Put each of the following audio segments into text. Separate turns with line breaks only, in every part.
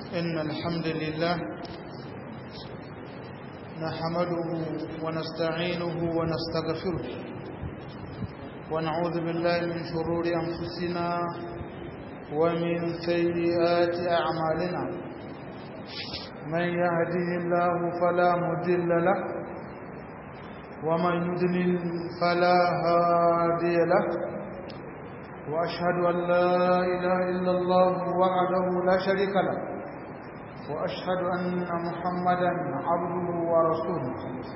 إن الحمد لله نحمده ونستعينه ونستغفره ونعوذ بالله من شرور أنفسنا ومن سيئات أعمالنا من يهده الله فلا مضل له ومن يضلل فلا هادي له وأشهد أن لا إله إلا الله وحده لا شريك له وأشهد أن محمدا عبده ورسوله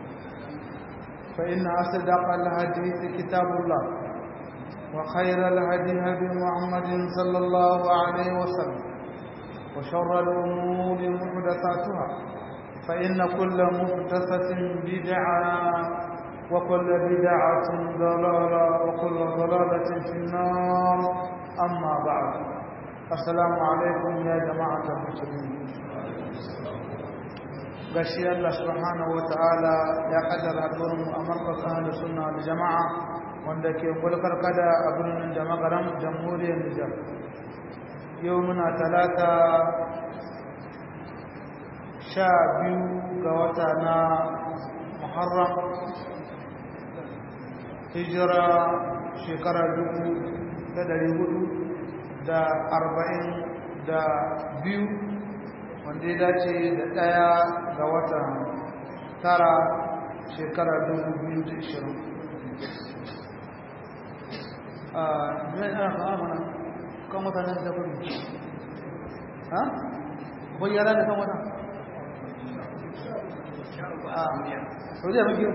فإن أصدق الحديث كتاب الله وخير الهدي هدي محمد صلى الله عليه وسلم وشر الأمور محدثاتها فإن كل محدثة بدعة وكل بدعة ضلالة وكل ضلالة في النار أما بعد السلام عليكم يا جماعة المسلمين gashi Allah subhanahu wataala ya kaddara hadurin mu a markazin da sunna da jama'a wanda ke kulkar kada a birnin da magaram jamhuriyar Nijar yau muna talata sha biyu ga wata na Muharram hijira shekara dubu da dari hudu da arba'in da biyu wanda ya dace da ɗaya ga watan tara shekara dubu biyu da ishirin a zai ana kama mana kan mutanen da gudu ha? bayyana da kan wata? a saudiya maki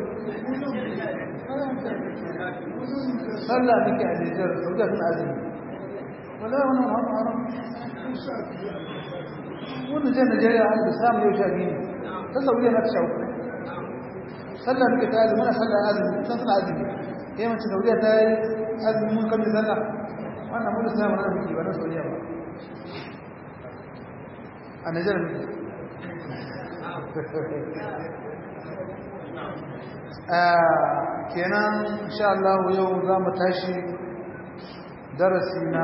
sallah nake a nijar saudiya suna azumi wala wani haram haram wannan jan najeriya an da samu yau sha biyu ta saudiya na ta sha uku sallah nake ta azumi mana sallah azumi sun suna azumi ya mace saudiya ta yi azumi mun kan sallah wannan mun da samu na biki ba na saudiya ba a najeriya muke kenan insha Allah yau za mu tashi darasi na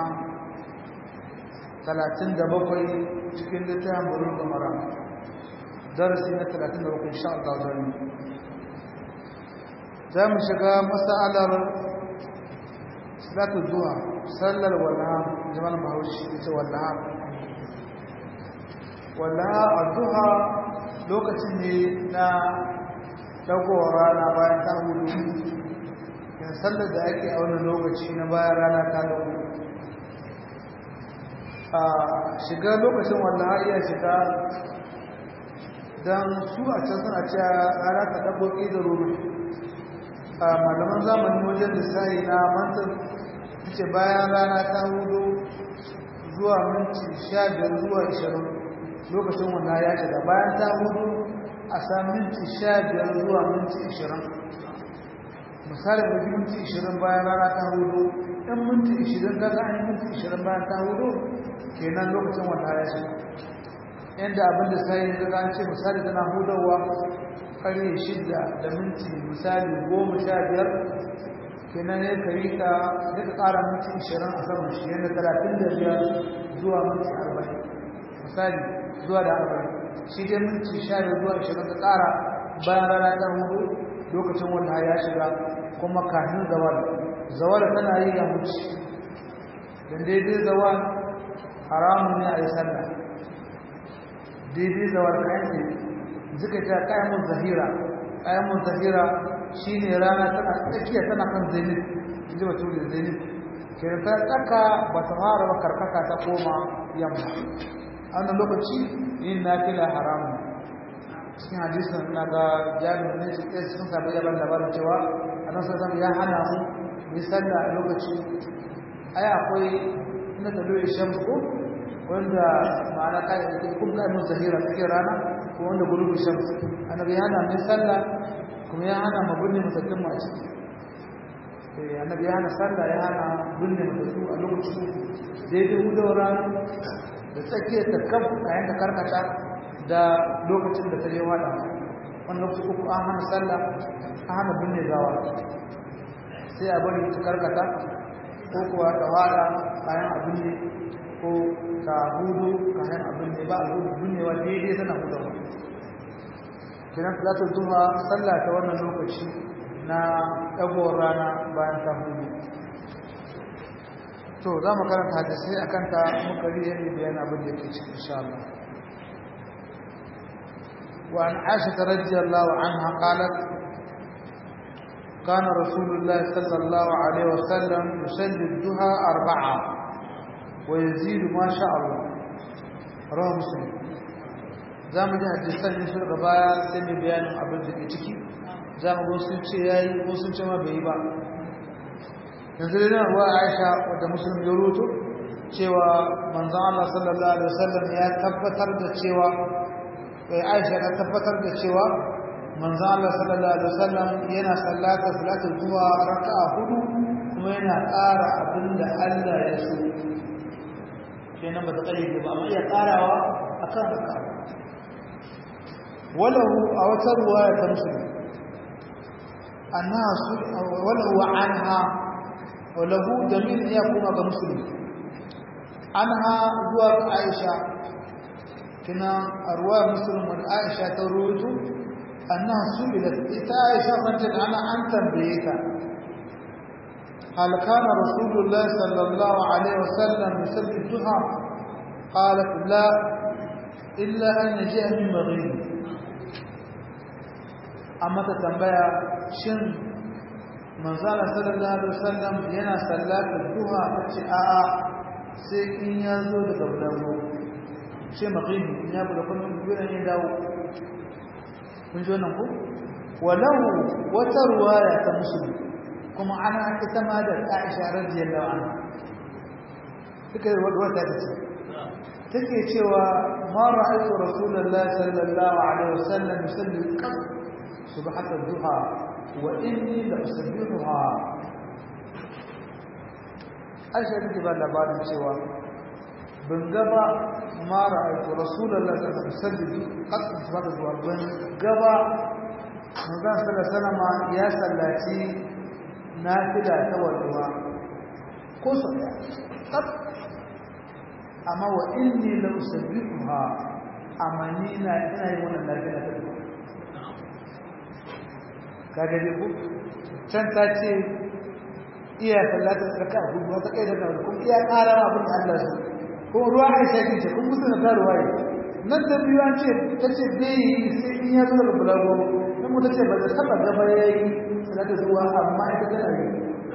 37 cikin littafin burin da mara darasi na 37 insha Allah zai za mu shiga masalar salatu zuwa sallar wallaha jama'an bahaushe ita wallaha wallaha a duha lokacin ne na dagowar rana bayan ta hudu yin sallar da ake a wani lokaci na bayan rana ta dago a shiga lokacin wanda har iya shiga don su a can suna cewa rana ta dago da ruru a malaman zamani wajen lissahi na mantar ce bayan rana ta hudu zuwa minti sha biyar zuwa ishirin lokacin wanda ya shiga bayan ta hudu a sa minti sha biyar zuwa minti ishirin misali da minti ishirin bayan rana ta hudu ɗan minti ishirin kaga an yi minti ishirin bayan ta hudu kenan lokacin wata ya shi yadda abin da sai ya ga an ce misali tana hudawa ƙarfe shida da minti misali goma sha biyar kenan ya kari ka duka ƙara minti ishirin a saman shi yadda talatin da biyar zuwa minti arba'in misali zuwa da arba'in shi dai minti sha biyar zuwa ishirin ka ƙara bayan rana ta hudu lokacin wanda ya shiga kuma kafin zawal zawal tana yi ya mutu dan daidai zawal haramun ne a yi sallah daidai zawal kayan ne zika ta kayan zahira kayan zahira shine rana tana tsakiya tana kan zenith inji mutum da zenith ke ta tsaka ba ta fara ba karkata ta koma yamma a wannan lokaci yin nafila haramun cikin hadisin na ga jami'in ne sun samu yaban labarin cewa a nan sun ya hana mu mu sallah a lokaci ai akwai na da loye shamsu ko wanda ma'ana kai da kun ga mun zahira cikin rana ko wanda gurubi shamsu annabi ya hana mu sallah kuma ya hana mu binne mutattun mu a ciki eh annabi ya hana sallah ya hana binne mutattu a lokacin daidai hudawar rana da tsakiyar ta kan a yanka karkata da lokacin da ta je wada wannan lokaci uku an hana sallah an hana binne gawa sai a bari ta karkata ko kuwa ta wada kayan abin ne ko ta hudu kayan abin ne ba a hudu binnewa daidai tana hudawa kenan salatul duha sallah ta wannan lokaci na ɗagowar rana bayan ta hudu to za mu karanta hadisai akan ta muka riya ne bayan abin da yake cikin insha Allah وعن عائشة رضي الله عنها قالت كان رسول الله صلى الله عليه وسلم يصلي الضحى أربعة ويزيد ما شاء الله رواه مسلم zamu ji hadisan ne su daga baya sai mai bayanin abin da ke ciki zamu go sun ce yayi ko sun ce ma bai ba yanzu da ruwa Aisha wadda Muslim ya rubuto cewa manzon Allah sallallahu alaihi wasallam ya tabbatar da cewa Aisha ta tabbatar da cewa manzon Allah sallallahu alaihi wasallam yana sallata salatul duha raka'a hudu kuma yana ƙara abinda Allah ya so kenan ba ta kayyade ba amma iya ƙarawa akan raka'a walahu a wata ruwaya ta muslim annaha walahu anha walahu jamil ya kuma ga muslim anha zuwa ga Aisha kina arwa muslim wa Aisha ta ruwaito أنها سئلت إتائشة رجل أنا أن تنبيتا هل كان رسول الله صلى الله عليه وسلم يصلي الضحى قالت لا إلا أن يجيء من مغيب أما تتنبيا شن من زال صلى الله عليه وسلم ينا صلاة الضحى فتشاء سيكين يزول قبله شيء مغيب يابد كل من يقول يداو kun ji wannan ko walau wata ruwaya ta musulmi kuma ana ita ma da Aisha radiyallahu anha take wata ta ce take cewa ma ra'aytu rasulullahi sallallahu alaihi wasallam yusalli qab subhat ad-duha wa inni la usabbihuha Aisha take ba labarin cewa ban gaba ma ra'aytu rasulullahi sallallahu alaihi wasallam qad subhata zuwa ban gaba manzon sallallahu alaihi ya sallaci nafila ta wadwa ko so da qad amma wa inni la usabbihuha amma ni na ina yin wannan nafila ta kaga dai ku can ta ce iya sallatar raka hudu wata kai da kuma iya ƙara abin da Allah su kuma ruwa aisha kin ce kun musu na karuwa yi nan da biyu an ce ta ce bai yi sai in ya zo daga bulago nan mu ta ce ba ta taba gaba ya yi salatu zuwa amma ita tana yi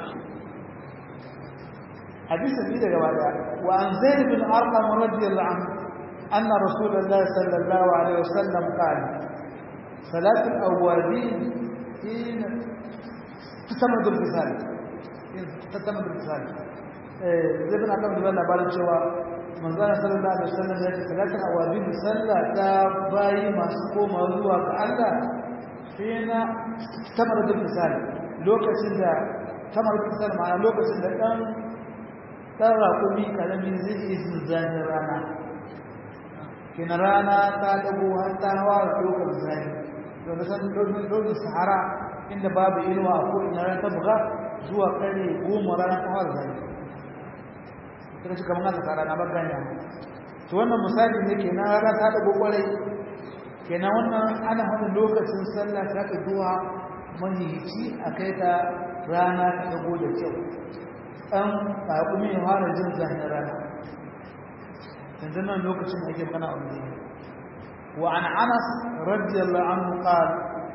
hadisin ni daga bada wa an zaid bin arqam radiyallahu anhu anna rasulullahi sallallahu alaihi wasallam qala salatu al-awwabin in tatamadu al-fisal tatamadu al-fisal eh zai bin arqam da labarin cewa manzana sallallahu alaihi wasallam ya ce salatul awabin sallah ta bayi masu koma zuwa ga Allah sai na tamar da misali lokacin da tamar da misali ma'ana lokacin da dan dan rakumi karamin zai yi zunzanin rana kina rana ta dago har ta hawa lokacin zai to da san lokacin sahara inda babu inuwa ko ina ran ta buga zuwa kare goma rana ta hawa zai kuma shi kamar haka tsara na baganya to wannan misali ne kenan rana ta dago kwarai kenan wannan ana hada lokacin sallah ta ka zuwa mahici a kai ta rana ta dago da kyau an kakumi ya fara jin zahin rana yanzu nan lokacin da ake magana a wani wa an anas radiyallahu anhu qala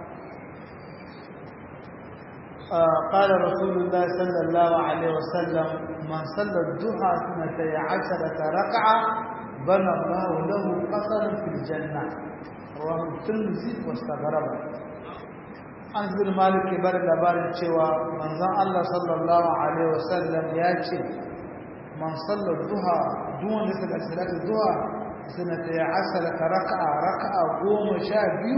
قال رسول الله صلى الله عليه وسلم من صلى الضحى اثنتي عشرة ركعة بنى الله له قصرا في الجنة رواه الترمذي واستغرب an bin malik ke bada labarin cewa manzon Allah sallallahu alaihi wasallam ya ce man sallar duha duwan da suka salatu duha sanata ya asala raka'a raka'a goma sha biyu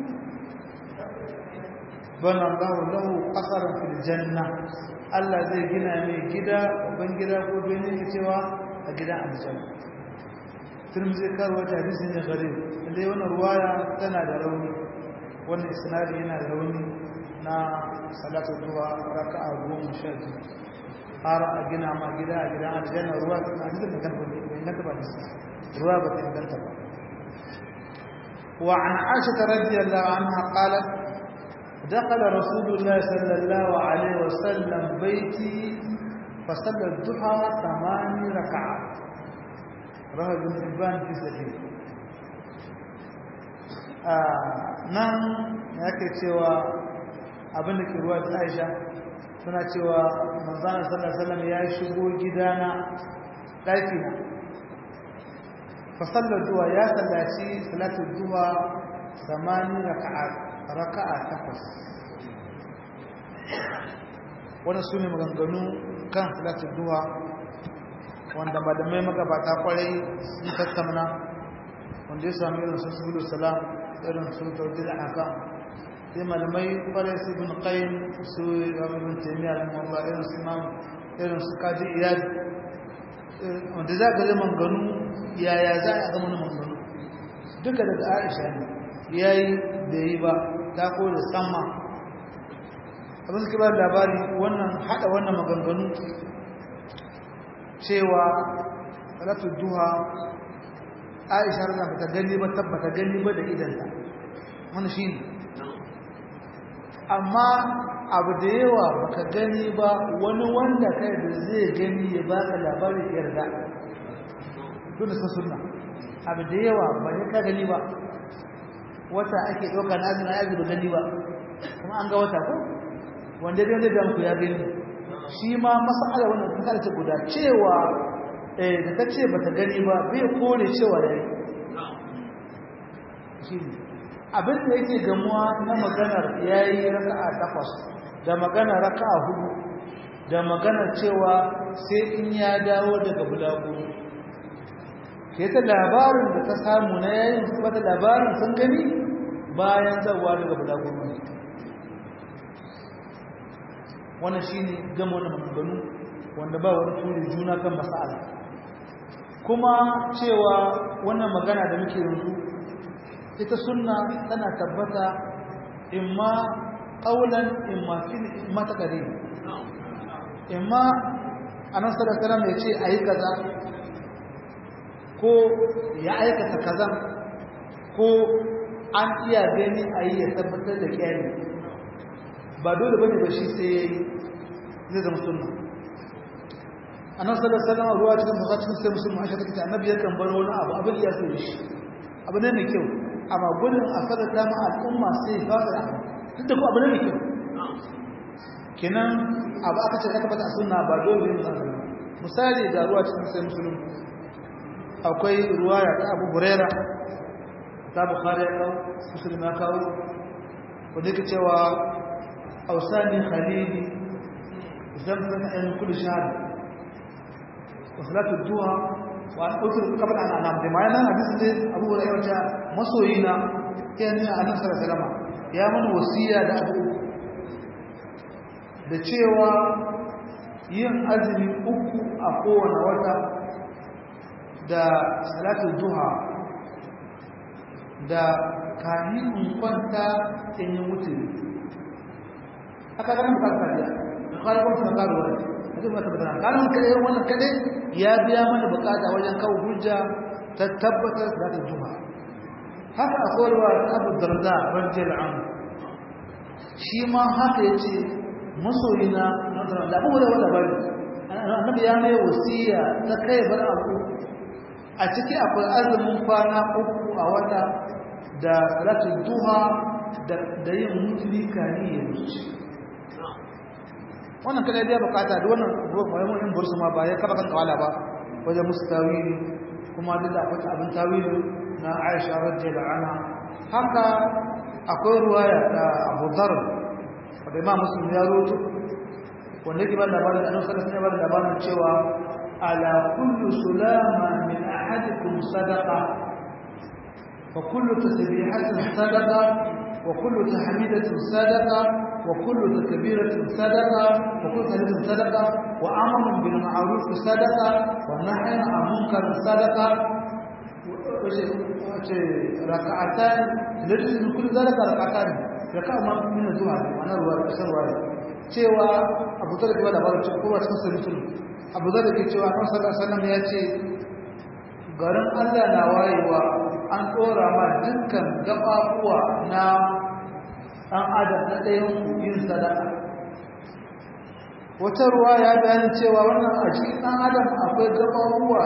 bana Allah lahu qasaran fil janna Allah zai gina mai gida ban gida ko bene ne cewa a gidan aljanna Tirmidhi karwa ta hadisi ne gare inda wannan ruwaya tana da rauni wannan isnadi yana da rauni na salatu duha raka'a goma sha biyu har a gina ma gida a gidan aljanna ruwa ta hadisin da ganta bai inganta ba ruwa ba ta inganta ba wa an aisha radiyallahu anha qalat دخل رسول الله صلى الله عليه وسلم بيتي فصلى الضحى ثمان ركعات رواه ابن حبان في صحيح nan yake cewa abin da ke ruwa ta Aisha suna cewa manzana sallallahu alaihi wasallam ya shigo gidana daki na fa sallar duha ya sallaci salatul duha samani raka'a raka'a takwas wannan sune maganganu kan salatul duha wanda malamai magabata kwarai sun tattauna wanda ya sami irin su subulu salam irin su tawjid al-ahkam sai malamai kwarai su ibn qayyim su ibn taymiya rahimahullah irin su imam irin su kaji iyad wanda za ka zama ganu yaya za a zama na manganu duka daga aisha ne yayi da yi ba ta ko da sama abin suke ba labari wannan hada wannan maganganu cewa salatu duha aisha rana ba ta gani ba tabbata gani ba da idanta wani shi ne amma abu da yawa baka gani ba wani wanda kai da zai gani ya baka labarin yarda duk da sunna abu da yawa ba ya ka gani ba wata ake ɗauka na azumi ya da gani ba kuma an ga wata ko wanda dai zai gamsu ya gani shi ma masala wannan ta kalace guda cewa eh da ta ce bata gani ba bai kore cewa yayi shi ne abin da yake gamuwa na maganar yayi raka'a takwas da maganar raka'a hudu da maganar cewa sai in ya dawo daga bulagu sai ta labarin da ta samu na yayin su bata labarin sun gani bayan zawa daga bulagu wannan shine gama wannan maganganu wanda ba wani turi juna kan mas'ala kuma cewa wannan magana da muke yanzu ita sunna tana tabbata imma qaulan imma fil imma taqrir imma anan sallallahu alaihi wasallam yace ayi kaza ko ya aikata kaza ko an iya gani ayi ya tabbatar da kiyani ba dole bane ba shi sai yayi zai zama sunna annabi sallallahu alaihi wasallam ruwa cikin bukhari sai musulmi aisha take annabi yakan bar wani abu abin ya so shi abu ne mai kyau amma gudun a kada ta ma al'umma sai ba da duk da ko abu ne mai kyau kenan abu aka ce aka bata sunna ba dole ne misali da ruwa cikin sai musulmi akwai ruwaya ta Abu Huraira ta Bukhari ya kawo Muslim ya kawo wanda yake cewa ausani khalili zamzam in kulli shahr wa salatu duha wa an utur qabla an anam da ma'ana hadisi ne Abu Hurairah ta masoyina yana ne Annabi sallallahu alaihi wasallam ya mana wasiya da abu da cewa yin azumi uku a kowane wata da salatu duha da kahin kwanta in yi mutu aka ganin bukatar ya bukatar kuma suna karuwa a zai mata batana kanin kaɗai wannan kaɗai ya biya mana bukata wajen kawo hujja ta tabbatar da ta juma haka a kowarwa abu darda rajiyar an shi ma haka ya ce masoyina da abu da wata bari annabi ya mai wasiya ta kai bar abu a ciki akwai azumin kwana uku a wata da salatul duha da yin mutuli kani ya wuce wannan kada ya bukata da wannan bayan mun bursu ma ba ya kaba kan kawala ba wajen musu tawili kuma duk da akwai abin tawili na Aisha radiyallahu anha haka akwai ruwaya da Abu Dharr wanda Imam Muslim ya rawaito wanda yake ba labarin da Annabi sallallahu alaihi wasallam labarin cewa ala kullu sulama min ahadikum sadaqa fa kullu tasbihatin sadaqa wa kullu tahmidatin sadaqa وكل تكبيرة صدقة وكل تهليل صدقة وأمر بالمعروف صدقة ونهي عن منكر صدقة ركعتان لجل من كل ذلك ركعتان ركعة من الزهر وأنا رواية أسر رواية cewa abu zar da labarin cewa kowa cikin sarrafin abu zar da ke cewa kan sallar sallam ya ce garin allah na wayewa an ɗora ma dukkan gaɓaɓuwa na ɗan adam na ɗayan yin sadaka wata ruwa ya bayanin cewa wannan a cikin ɗan adam akwai gaɓaɓuwa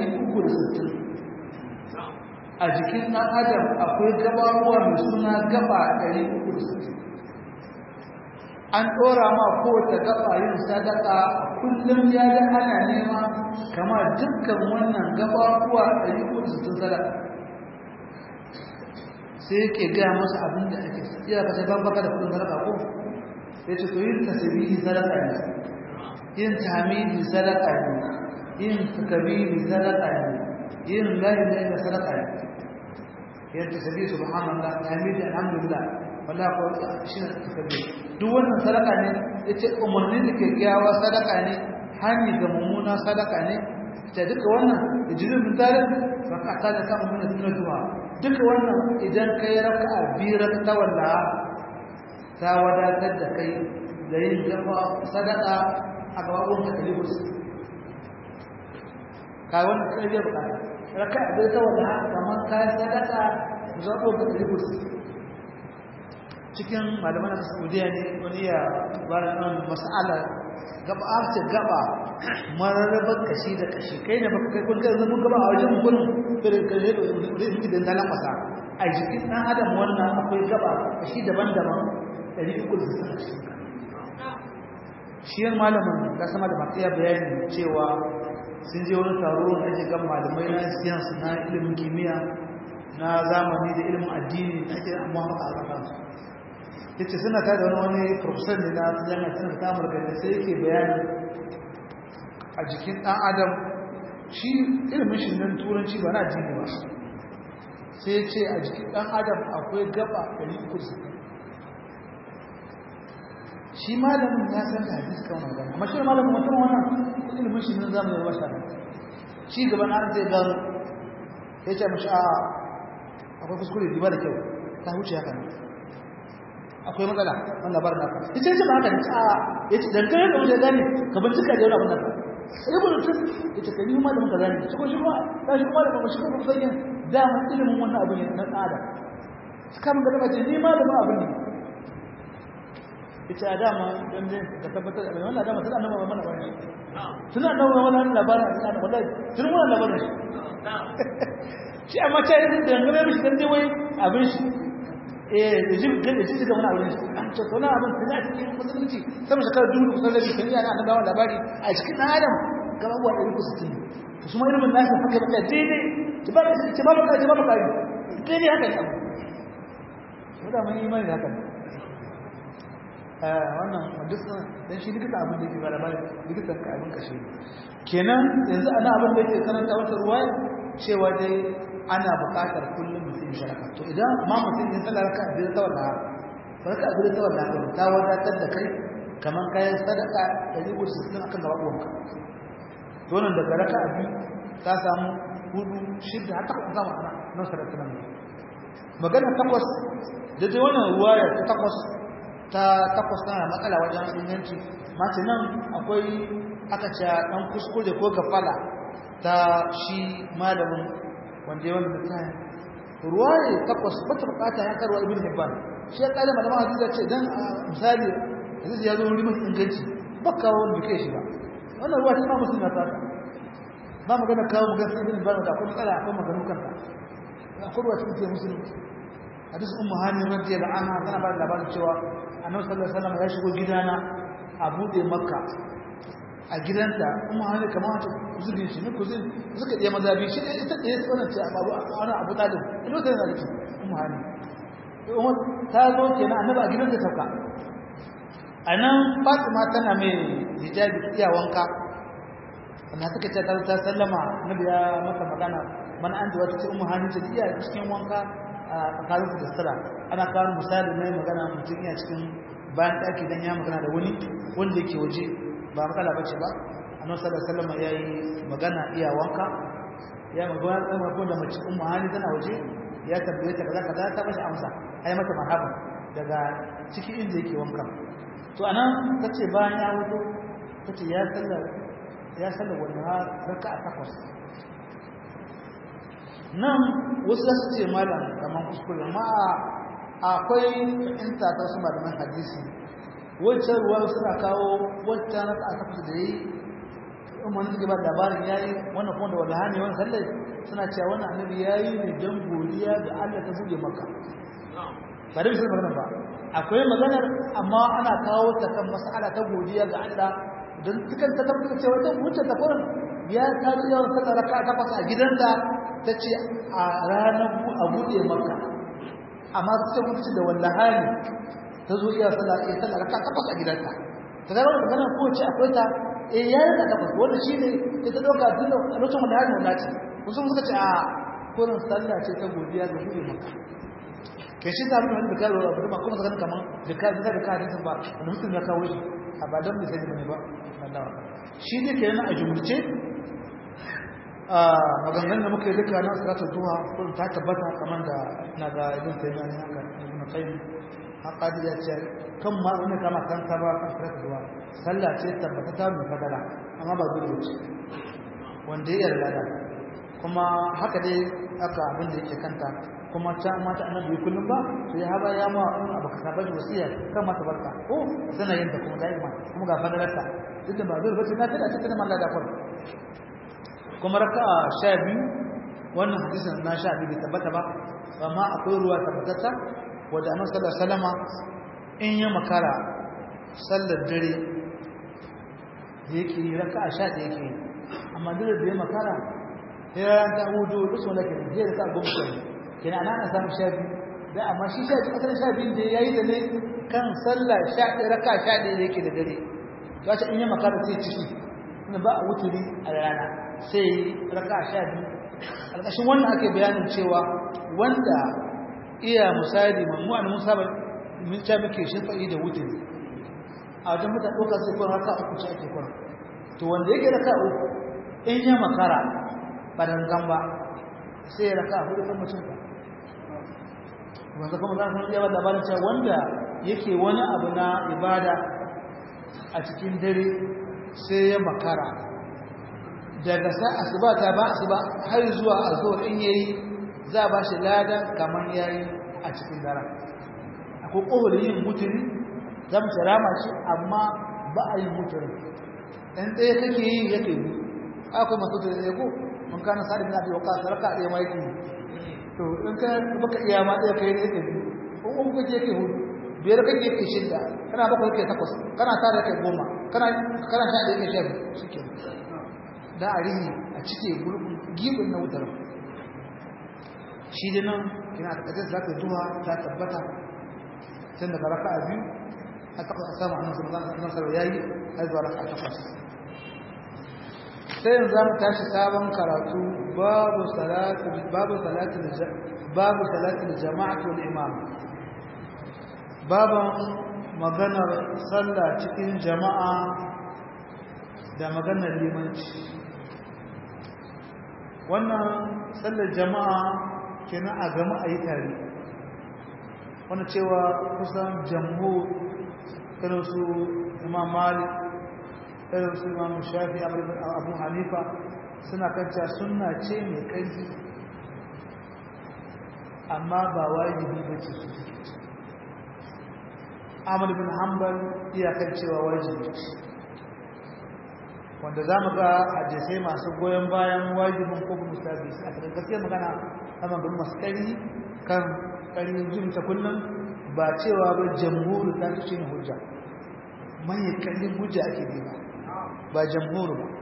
360 a jikin ɗan adam akwai gaɓaɓuwa mai suna gaba 360 an ɗora ma kowace gaba yin sadaka kullum ya ga ana nema kama dukkan wannan gababuwa ɗari uku sittin sadaka sai yake gaya masa abin da ake iya ka ce baka da kudin sadaka ko ya ce to yin tasbihi sadaka ne yin tahmidi sadaka ne yin takbiri sadaka ne yin la ilaha illa sadaka ne yin tasbihi subhanallah tahmidi alhamdulillah wala ko shi ne takbir duk wannan sadaka ne yace umarni da kyakkyawa sadaka ne hani ga mummuna sadaka ne ta duka wannan ijirin min zalim fa ka ta da kama mun sunna duwa duka wannan idan kai raka'a biyar ta walla ta wadatar da kai da yin gaba sadaka a gaban ka kalibus ka wannan kai ya bukata raka'a biyar ta walla kamar kai sadaka zabo ka kalibus cikin malaman da saudiya ne wani ya bada nan mas'ala gaba ce gaba mararrabar kashi da kashi kai ne baka kai kullum zama gaba a wajen gurin irin kaje da yake da dalan masa a jikin dan adam wannan akwai gaba kashi daban-daban 360 shi yan malamin da sama da makiya bayani cewa sun je wani taro da ake gan malamai na siyansu na ilimin kimiyya na zamani da ilimin addini da ake amma haka a kansu yace suna ta da wani professor ne na jami'ar tana ta amurka da sai yake bayani a jikin ɗan adam shi ilimin shi nan turanci ba na addini ba sai ce a jikin ɗan adam akwai gaba 360 shi malamin ya san da hadisi kan wannan amma shi malamin mutum wannan ilimin shi nan zamu yi wasa shi gaban an zai gano ya ce mashi a akwai kuskure ba da kyau ta huce haka ne akwai matsala wannan labarin naka ita ce ba haka ne a yace dan kai da wajen gane ka bincika da wannan naka sai ba mutum yace kai ma da muka gane shi ko shi ba da shi kuma da ba shi ko ba sai da mun ilimin wannan abin ne na tsada kan da ba ce ni ma da ba abin ne ita dama dan ne ka tabbatar da wannan dama tana nan mana bane tana nan wannan labarin tana wallahi tun wannan labarin shi amma ta yi da ngare mishi dan dai wai abin shi eh da jin kan da shi ga wani abin shi an ce to na abin da cikin musulunci sama shekara dubu kusan da kan yana an dawo labari a cikin dan adam gaba wa da ku sitin su ma ilimin nasu haka ba daidai ki ba ki ba ka ki ba ka daidai haka ne wanda mun imani da haka wannan dukkan dan shi likita abin da yake ba labari likitan ka abin kashe kenan yanzu ana abin da yake karanta wata ruwaya cewa dai ana buƙatar kullum mutum ya sadaka to idan ma mutum ya sallar ka biyar ta walla barka biyar ta walla ka ta wadatar da kai kamar kayan sadaka ɗari uku sittin akan gaba uwanka to nan daga raka biyu ta samu hudu shidda har takwas zama ana nan sadaka nan magana takwas da dai wannan ruwaya ta takwas ta takwas tana matsala wajen inganci mace nan akwai aka ce dan kuskure ko gafala ta shi malamin wanda ya wanda mutane ruwaye takwas bata bukata ya karwa ibn hibban shi ya kare malaman hadisi ce dan misali hadisi ya zo wuri mai inganci baka wanda kai shi ba wannan ruwa ta musulmi ta ba magana kawo magana ibn hibban da akwai matsala akwai magana kanta akwai ruwa cikin musulmi hadisi ummu hani radiyallahu anha tana ba da labarin cewa annabi sallallahu alaihi wasallam ya shigo gidana a bude makka a gidanta kuma hannu kamar wata zubin shi ne kuzin suka ɗaya mazabi shi ɗaya ita ɗaya tsoron ce a babu wani abu talib ilo ta yana rikin kuma hannu umar ta zo ke na annaba a gidanta sauka a nan fatima tana mai hijabi iya wanka wanda suka ce ta ta sallama nabi ya mata magana mana an wata ce umar hannu ce iya cikin wanka a tsakanin da sutura ana kawo misali na magana mutum iya cikin bayan ɗaki don ya magana da wani wanda yake waje ba matsala bace ba annabi sallallahu alaihi wasallam yayi magana iya wanka ya magana da mako da mace ummu hani tana waje ya tambaye ta kaza kaza ta bashi amsa ai mata marhaba daga cikin inda yake wanka to anan ta ce bayan ya wuto ta ce ya sallar ya sallar wanda raka a takwas nan wasu za su ce malam kamar kuskure amma akwai fahimta ta wasu malaman hadisi wancan ruwa suna kawo wancan raka a takwas da yi umar suke ba labarin ya yi wannan kuma da wallaha ne wani sallai suna cewa wannan annabi ya yi ne don godiya ga allah ta buɗe maka ba da bisa magana ba akwai maganar amma ana kawo ta kan mas'ala ta godiya ga Allah don cikin ta tabbata cewa ta wuce ta kurin ya ta ji yawan sallar raka ta fasa a gidanta ta ce a ranar a buɗe maka amma ta ce mutu da wallahani ta zo iya sallar iya sallar raka ta fasa a gidanta ta zama da maganar ko ce akwai ta eh ya rika ta fasa wanda shi ne ta ɗauka tun da lokacin wallahani wanda ce wasu suka ce a kurin sallah ce ta godiya ga buɗe maka ke shi ta abin da karo abu ba kuma zaka kaman da ka da ka hadisi ba da mutum ya kawo shi a ba dan misali bane ba Allah shi ne ke yana a jumurce a maganganun da muka yi duka na salatu duha ko ta tabbata kaman da na ga ibn taymiya ne haka ibn qayyim haqadi ya ce kan ma wani kama kan ka ba kan salatu duha sallah ce tabbata ta mu fadala amma ba dole ce wanda ya yarda kuma haka dai aka abin da yake kanta kuma ta mata annabi kullum ba to ya haba ya ma in abu ka saba da wasiya kan mata barka ko sana yin ta kuma daima kuma ga fadalarta duk da ba zai bace na tada cikin Allah da kwar kuma raka'a 12 wannan hadisin na 12 bai tabbata ba amma akwai ruwa tabbatata wanda annabi sallallahu alaihi wasallama in ya makara sallar dare yake raka'a 11 yake amma dole da ya makara sai ran ta hudu duk wanda ke da raka'a goma kina ana na samu sha biyu da amma shi sha biyu asalin sha biyu da ya yi da ne kan sallah sha ɗaya raka sha ɗaya da yake da dare ya ce in yi makara sai ciki ina ba a wuturi a rana sai raka sha biyu ƙarƙashin wannan ake bayanin cewa wanda iya misali mamu an musa ba mun ta muke shafa'i da wuturi a wajen mutane ɗaukar sai kwan raka uku ce ake kwan to wanda yake raka uku in yi makara ba dangan ba sai ya raka hudu kan mutum ba wanda kuma za su iya ba labarin cewa wanda yake wani abu na ibada a cikin dare sai ya makara daga sa asuba ta ba asuba har zuwa azhar in yayi za ba shi lada kamar yayi a cikin dare akwai kohol yin mutuni za mu rama shi amma ba a yi mutuni dan ɗaya kake yi yake yi akwai masu da ya ko mun kana sa'id bin abi waqas raka da mai ki to in ka baka iya ma da kai ne kai in kun kake ke hudu biyar kake ke shida kana bakwai ke takwas kana tare kai goma kana kana sha da kai sha shike da arihi a cike gulbin gibin na wutar shi da nan kina da kaje zaka duha ta tabbata tun daga raka'a biyu a takwas sama annabi sallallahu alaihi wasallam yayi har zuwa raka'a takwas sai yanzu zamu tashi sabon karatu babu salatu babu salatu babu salatu jama'atu wal imam baban maganar sallah cikin jama'a da maganar limanci wannan sallar jama'a kenan a gama a yi tare wani cewa kusan jamhu irin su imam malik irin su imam shafi abu hanifa suna kanta suna ce mai ƙarfi amma ba wajibi ba ce su Ahmad bin Hanbal iyakar cewa wajibi ce wanda za mu ga hadisai masu goyon bayan wajibin ko mustabi a cikin gaskiyar magana amma bin masu ƙari kan ƙari jin ta kullum ba cewa ba jamhuru ta ce ne hujja mai ƙarfin hujja ake bi ba ba jamhuru ba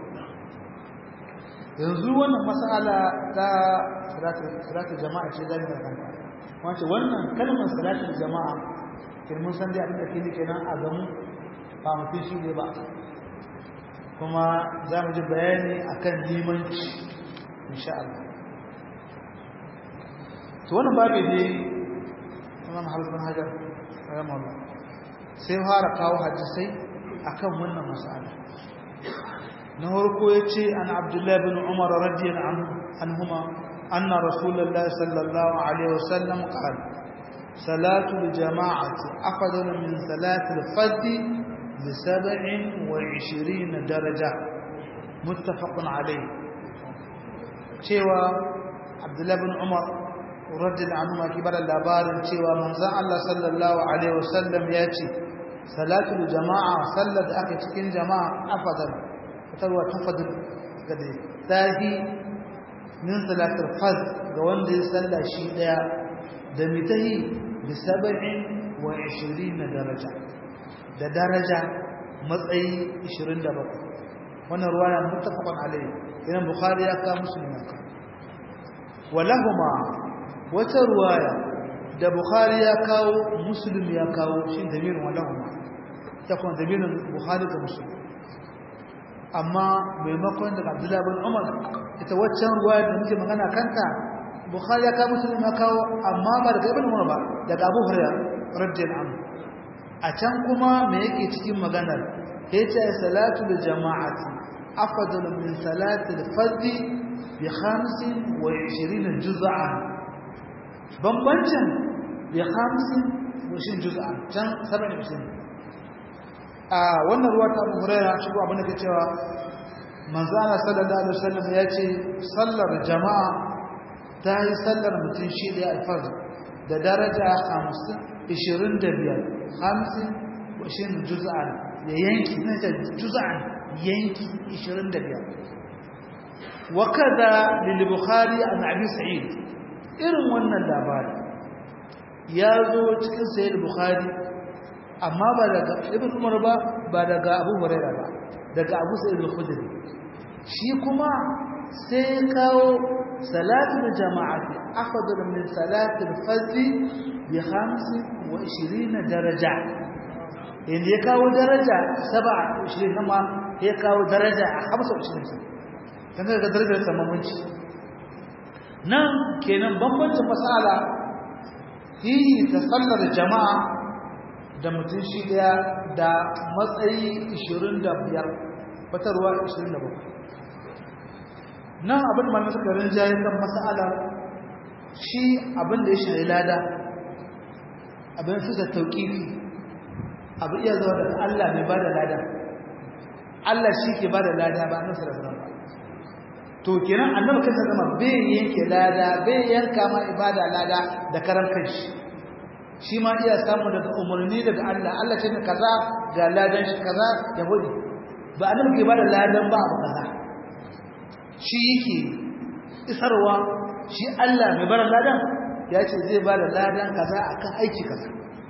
yanzu wannan mas'ala ta salatu jama'a ce zai da kanta wace wannan kalmar salatu jama'a kirmin san dai abin da ke kenan a gamu ba mutum shi ne ba kuma za mu ji bayani akan limanci insha Allah to wannan babu ne Imam Hafiz bin Hajar rahimahullah sai fara kawo hadisai akan wannan mas'ala na farko yace an Abdullah bin Umar radiyallahu anhuma anna Rasulullah sallallahu alaihi wasallam qala صلاة الجماعة أفضل من صلاة الفرد بسبع وعشرين درجة متفق عليه cewa Abdullahi bin Umar radiyallahu anhu ke bada labarin cewa manzon Allah sallallahu alaihi wasallam ya ce salatul jama'a sallar da aka cikin jama'a afadal tarwa tafadul gade tahi min salatul fard ga wanda ya salla shi daya da mitahi bi 27 daraja da daraja matsayi 27 wannan ruwaya muttafaqun alayhi idan bukhari ya ka muslim ya ka walahuma wata ruwaya da bukhari ya kawo muslim ya kawo shi damirin walahuma ya kuma damirin bukhari da muslim amma maimakon daga abdullahi bin umar ita waccan ruwaya da muke magana kanta bukhari ya kawo muslim ya kawo amma ba daga ibn umar ba daga abu hurairah radiyallahu anhu a can kuma me yake cikin maganar yace salatu bil jama'ati afdal min salati al fardh bi 25 juz'an bambancin bi 50 juz'an can 70 a wannan ruwa ta Abu Hurairah shi abin da ke cewa manzo Allah sallallahu alaihi wasallam ya ce sallar jama'a ta yi sallar mutum shi da alfard da daraja 50 25 hamsin washin juz'an da yanki na ta juz'an yanki 25 wa kada lil bukhari an abi sa'id irin wannan labari ya zo cikin sayyid bukhari amma ba daga ibn umar ba ba daga abu hurairah ba daga abu sa'id al-khudri shi kuma sai kawo salatul jama'ati afdal min salatul fajr bi 25 daraja inda ya kawo daraja 27 kuma ya kawo daraja a 25 kan ga darajar samamanci nan kenan bambancin masala yi ta sallar jama'a da mutum shi daya da matsayi 25 fatarwa 27 nan abin da malamai suka rinjaye kan masala shi abin da ya shari lada abin su da tauƙifi abu iya zuwa daga Allah mai ba da lada Allah shi ke ba da lada ba annabi sallallahu alaihi to kenan annabi kansa zama bai yanke lada bai yanka ma ibada lada da karan kanshi shi ma iya samu daga umarni daga Allah Allah ce kaza ga ladan shi kaza ya hudu ba annabi ke ba da ladan ba abu kaza shi yake isarwa shi Allah mai bar ladan ya ce zai ba da ladan kaza akan aiki kaza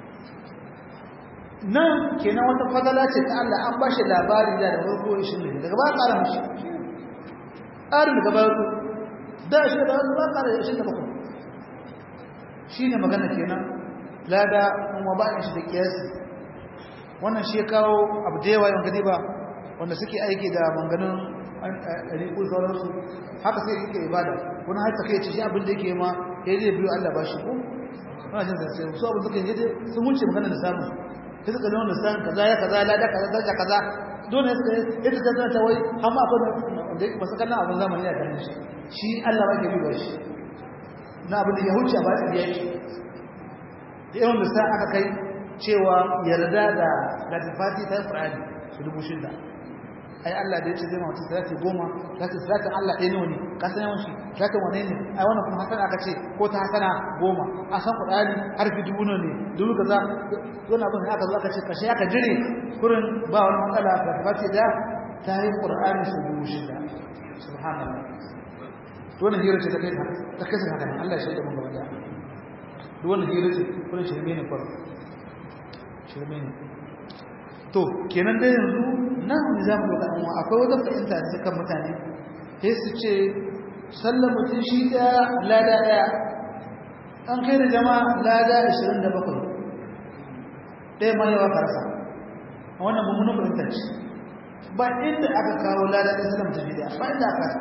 nan kenan wata fadala ce ta Allah an bashi labari da da farko shi ne daga ba ƙara mishi ƙarin daga ba ku da shi da ba ƙara shi da bakwai shi ne magana kenan lada kuma ba shi da kiyasi wannan shi ya kawo abu da yawa yawan gadi ba wanda suke aiki da manganin riƙul sauransu haka sai yake ibada wani har take ce shi abin da yake ma ya zai biyo Allah ba shi ko ana jin sai su abin suka yi sun wuce magana da samu sai suka nuna san kaza ya kaza lada kaza kaza kaza dole suka yi ita ta ta wai amma akwai wanda yake masu kallon abin zamani ya ganin shi shi Allah ba ke biyo shi na abin da ya huce ba ya biya shi da yawan lissa aka kai cewa yarda da latifati ta yi ƙur'ani su dubu shida ai Allah da ya ce zai mawata salati goma za ta salatin Allah ɗaya nawa ne ka san yawan shi salatin wane ne ai wannan kuma hasana aka ce ko ta hasana goma a san kuɗari harfi dubu nawa ne dubu kaza wani abin aka zo aka ce kashe aka jire kurin ba wani matsala ga tafati da ta yi ƙur'ani su dubu shida subhanallah wannan hira ce ta kai ta kai haka ne Allah ya shaida mun gaba da duk wannan hira ce kurin shirme ne kwaro shirme ne to kenan dai yanzu nan ne za mu ga amma akwai wata fahimta da kan mutane sai su ce sallar mutum shi daya lada daya an kai da jama'a lada 27 ɗaya ma yawa karasa a wannan mummunan fahimta ce ba inda aka kawo lada ɗaya sallar mutum shi daya ba inda aka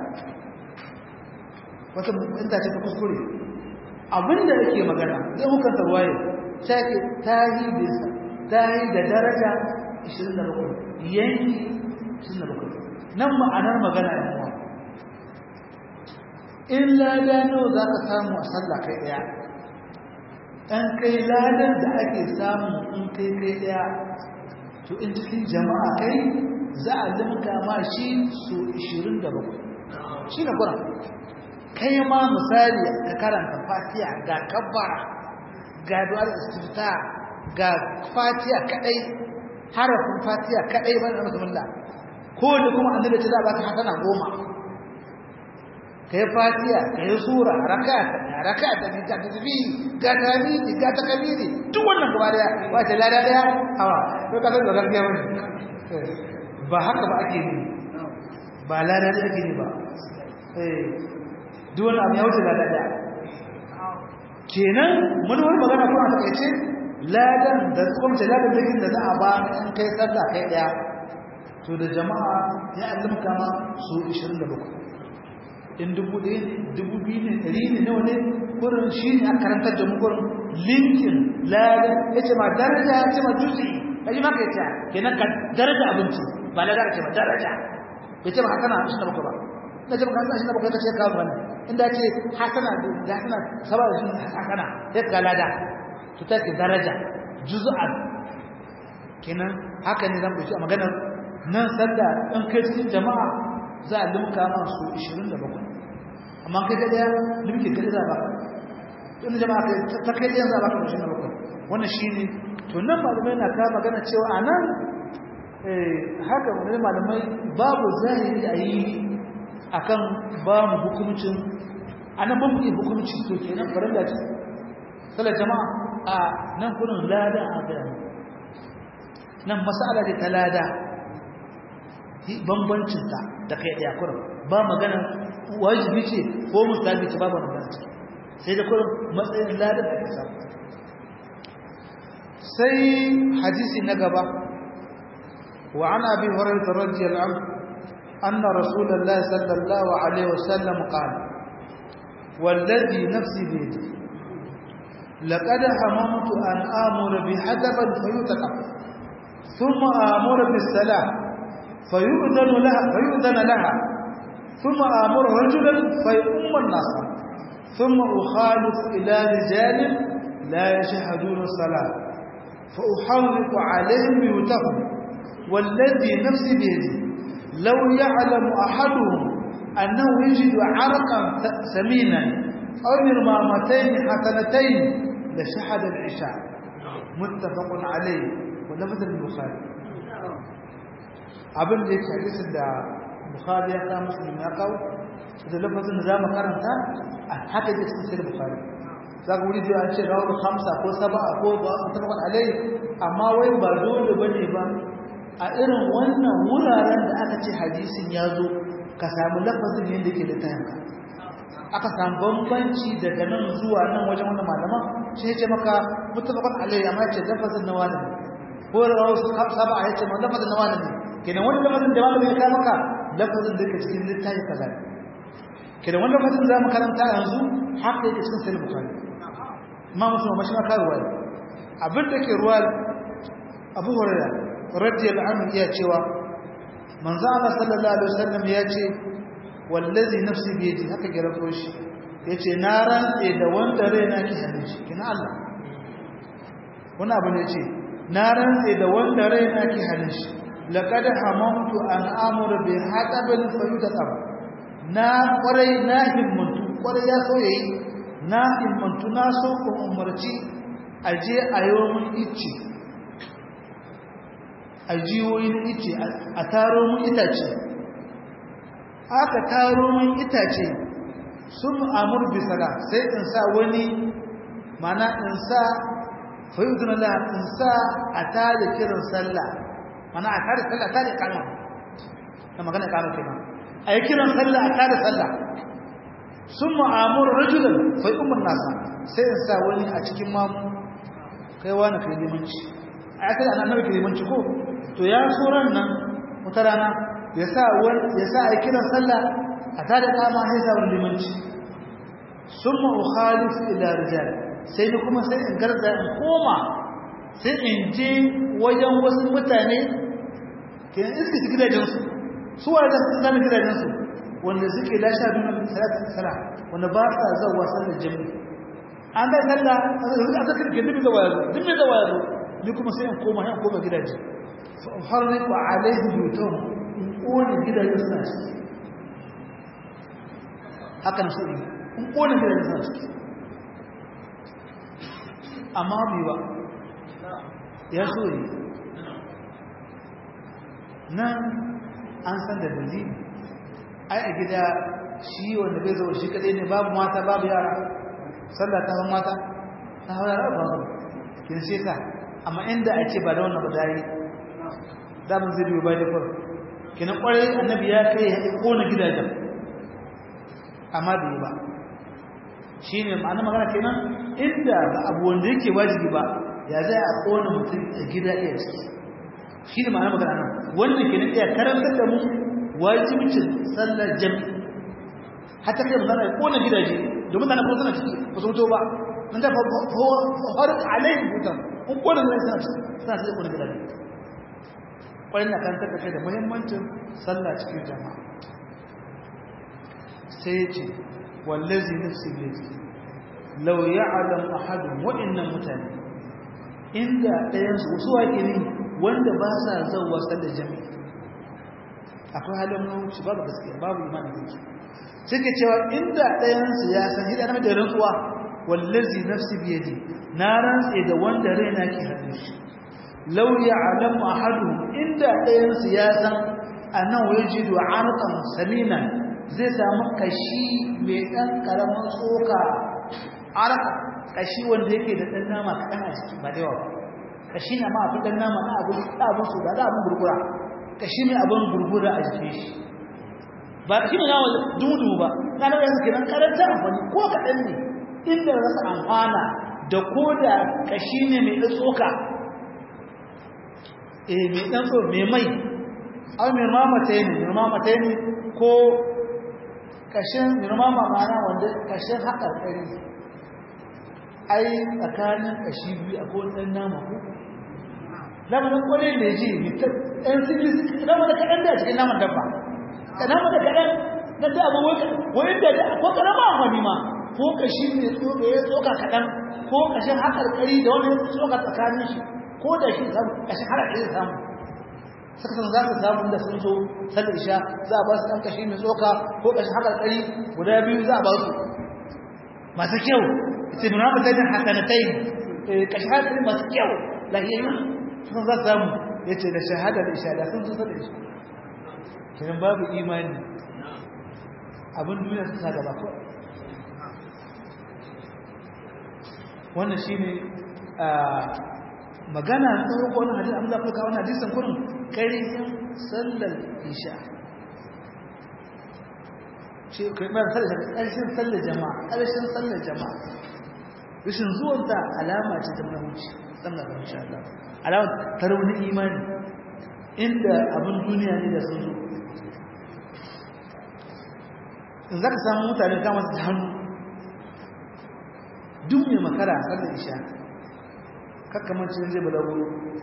wata fahimta ce ta kuskure abinda yake magana zai hukanta ruwaye ta yi da daraja 27 yanki 27 nan ma'anar magana yan uwa in lada nawa za ka samu a sallah kai daya ɗan kai ladar da ake samu in kai kai daya to in cikin jama'a kai za a limka ma shi su 27 shi ne kuran kai ma misali ka karanta fatiha ga kabbara ga duwar istifta ga fatiha kadai harafin fatiha kadai ban da bismillah ko da kuma annabi ce za ba ka hasana goma kai fatiha kai sura rak'at rak'at da ta tafi ga tamini ga takabiri duk wannan gaba daya ba ta lada daya hawa to ka san da gaskiya bane ba haka ba ake yi ba lada da ake yi ba eh duk wannan abu ya wuce lada daya kenan mun wani magana kuma a takaice ladan da kuma ce ladan da da za a ba in kai sallah kai daya to da jama'a ya alimka ma su 27 in dubu ɗaya dubu biyu ne ɗari ne nawa ne gurin shi ne a karantar da mu gurin linkin ladan ya ce ma daraja ya ce ma dutse ya ji maka ya ce kenan ka daraja abinci ba ladan ya ce ma daraja ya ce ma hasana ashirin da bakwai ba na ce maka ashirin da bakwai ka ce kawo wani inda ce hasana da hasana saba da shi hasana ya ka lada to ta ce daraja juz'an kenan haka ne zan ɓaci a maganar nan sanda in kai cikin jama'a za a limka ma su 27 amma kai daya limke kai za ba in jama'a kai ta kai daya za ba ka 27 wannan shine to nan malamai na ka magana cewa anan eh haka wani malamai babu zahiri a yi akan ba mu hukuncin anan ba mu yi hukunci to kenan farilla ce sallar jama'a a nan kurin lada a ga nan masala da ta lada bambancinta da kai ɗaya kurin ba magana wajibi ce ko mustahabi ce babu magana ce sai da kurin matsayin ladan da ake samu sai hadisi na gaba wa an abi hurairah radiyallahu anhu anna rasulullahi sallallahu alaihi wasallam qala والذي نفسي بيده لقد هممت أن آمر بحدبا فيتقف ثم آمر بالسلام فيؤذن لها فيؤذن لها ثم آمر رجلا فيؤم الناس ثم أخالف إلى رجال لا يشهدون الصلاة فأحرق عليهم بيوتهم والذي نفسي بيده لو يعلم أحدهم أنه يجد عرقا سمينا أو مرمامتين حسنتين لشهد العشاء متفق عليه ولفظ البخاري abin da yake hadisin da bukhari ya kawo muslim ya kawo da lafazin da zamu karanta a haka yake cikin sahih bukhari zaka wuri da an ce rawu khamsa ko sab'a ko mutafaqan alai amma wai ba dole bane ba a irin wannan wuraren da aka ce hadisin ya zo ka samu lafazin yadda ke da tayanka aka samu bambanci daga nan zuwa nan wajen wannan malaman shi ya ce maka mutafaqan alai amma ya ce lafazin na wani ko rawu sab'a ya ce lafazin na wani ne kenan wani lafazin da malamin ya kawo maka lafazin da yake cikin littafi kaza kenan wani lafazin da mu karanta yanzu haka yake cikin sahih bukhari amma mutum mashi ma kawo wani abin da ke ruwa Abu Hurairah radiyallahu anhu ya cewa manzo Allah sallallahu alaihi wasallam ya ce wallazi nafsi bi yadi haka gira ko shi yace na rantse da wanda raina ke hannun shi kina Allah wani abu ne yace na rantse da wanda raina ke hannun shi لقد هممت أن أمر بحطب فيتطب na kwarai na himmantu kwarai ya so yayi na himmantu na so ku umarci aje a yomin icce a jiwoyin icce a taro mun itace aka taro mun itace sun amur bi sala sai in sa wani mana in sa fayyudun Allah in sa a tada kiran sallah mana a kare sallah kare kama da magana kama kenan a yi kiran sallah a kare sallah sun ma'amur rajulan fai umar nasa sai in sa wani a cikin mamu kai wani kai limanci a ya kai annabi kai limanci ko to ya so ran nan wata rana ya sa wani ya sa a yi kiran sallah a kare kama sai sa wani limanci sun ma'ukhalif ila rijal sai ni kuma sai in garza in koma sai in je wajen wasu mutane ke iska su gidajensu su wa da zama gidajensu wanda suke lashe duna salatin sala wanda ba sa zawa sallar jami an ga sallah a zaka ke dubi zawa yazo dubi zawa yazo ni kuma sai in koma sai in koma gidaje harriku alaihi butun in kone gidajen suna ciki haka na suɗi in kone gidajen suna ciki amma bai ba ya so yi nan an san da dalili ai a gida shi wanda bai zo shi kadai ne babu mata babu yara sallah ta mata ta hawa yara babu kin sai ka amma inda a ce ba da wannan ba dai da mun zai biyo bai da far kina kware annabi ya kai ya kona gidajen amma bai ba shine ma'ana magana kenan inda ba abu wanda yake wajibi ba ya zai a kona mutum a gida ɗaya ciki shi ne ma'ana magana nan wannan kenan iya karantar da mu wajibcin sallar jami'i hatta kai mutane ya kona gidaje domin mutane ko suna ciki ba su mutu ba nan da har alaihi mutum in kona gidaje suna ciki suna ciki kona gidaje kwarin na karantar da kai da muhimmancin sallah cikin jama'a sai ya ce wallazi nafsi biyadi law ya'lam ahadun wa'annan mutane inda ɗayan su wasu wake ne wanda ba sa zauwa sallar jami'i akwai halin mawuci babu gaskiya babu imanin da suke cewa inda ɗayan su ya san hidana da rantsuwa wallazi nafsi biyadi na rantse da wanda raina ke hannun shi law ya'lamu ahaduhum inda ɗayan su ya san annahu yajidu arqan saminan zai samu kashi mai ɗan ƙaramin tsoka arka kashi wanda yake da ɗan nama kaɗan a ciki ba da yawa kashi na ma abin ɗan nama na abin abin su da abin gurgura kashi ne abin gurgura a jikin shi ba shi ne nama dudu ba na da yanzu kenan karanta amfani ko kaɗan ne inda rasa amfana da ko da kashi ne mai ɗan tsoka eh mai ɗan tsoka mai mai au mai mamata ne mai mamata ne ko kashin girmama mana wanda kashin haƙarƙari ai tsakanin kashi biyu a kowane ɗan nama ko lamarin kwanin da ji ɗan sirri nama da kaɗan da cikin naman dabba nama da kaɗan na da abu wani da ko ƙarama amfani ma ko kashi mai tsoka ya tsoka kaɗan ko kashin haƙarƙari da wani tsoka tsakanin shi ko da shi kashin haƙarƙari samu suka san za su samu da sun zo sallar isha za a ba su ɗan kashi mai tsoka ko kashin haƙarƙari guda biyu za a ba su masu kyau ita nuna mutanen hasanatai kashi haƙarƙari masu kyau lahiyayyu sun za su samu ya ce da shahadar isha da sun zo sallar isha kiran babu imani abin duniya su sa gaba kawai wannan shi ne magana ta roƙo wani hadisi amma za ku kawo wani hadisin kurin ƙarfin sallar isha ce karɓar sallar ƙarshen sallar jama'a ƙarshen sallar jama'a rashin zuwanta alama ce ta mahimmanci sallar da insha Allah alama ta rauni imani inda abin duniya ne da sun zo in za ka samu mutane kama su hannu duk mai makara sallar isha kakamancin zai balaguro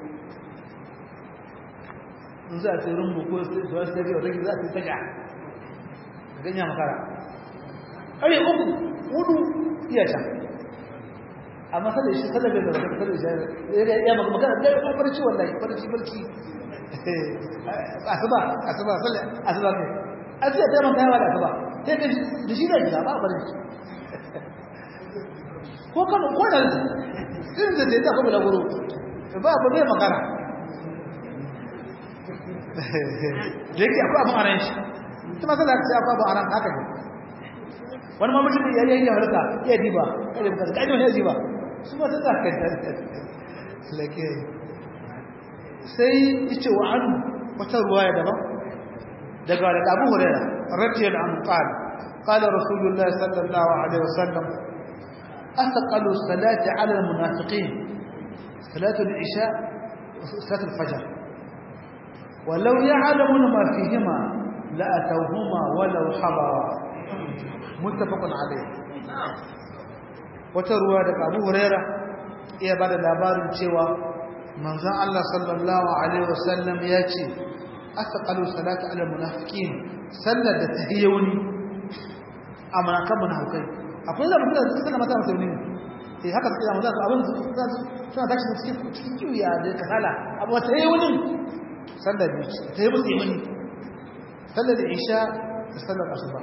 in za a ce rumbu ko su wasu tafiya wata za a ce taga ganya makara ƙare uku hudu iya can amma sallar shi sallar da zama sallar shi ya maka makara da ya farci wallahi farci farci asuba asuba sallar asuba kai a ce ta maka yawa da asuba sai ka da shi da gida ba a farin ko kama ko da irin da zai tafi da guru ba ba bai magana da yake akwai abin aran shi kuma sai da ce akwai abin aran haka ne wani ma mutum ya yi harka iya diba kada ba kai ne diba su ba ta zaka da lake sai yace wa an wata ruwaya daban daga da Abu Hurairah radiyallahu anhu qala qala rasulullahi sallallahu alaihi wasallam أثقل الصلاة على المنافقين صلاة العشاء وصلاة الفجر ولو يعلمون ما فيهما لأتوهما ولو حضرا متفق عليه وتروى لك أبو هريرة إيه بعد الأبار cewa manzon Allah sallallahu alaihi wasallam ya ce asqalu salati ala munafiqin sallar da tahiyuni amana kan munafikai akwai zama da suka mata musulmi eh haka suka mata abin suna tashi cikin cikin kiwiya da kasala abu wata yi wani sallar biyu ta yi musu imani sallar isha da sallar asuba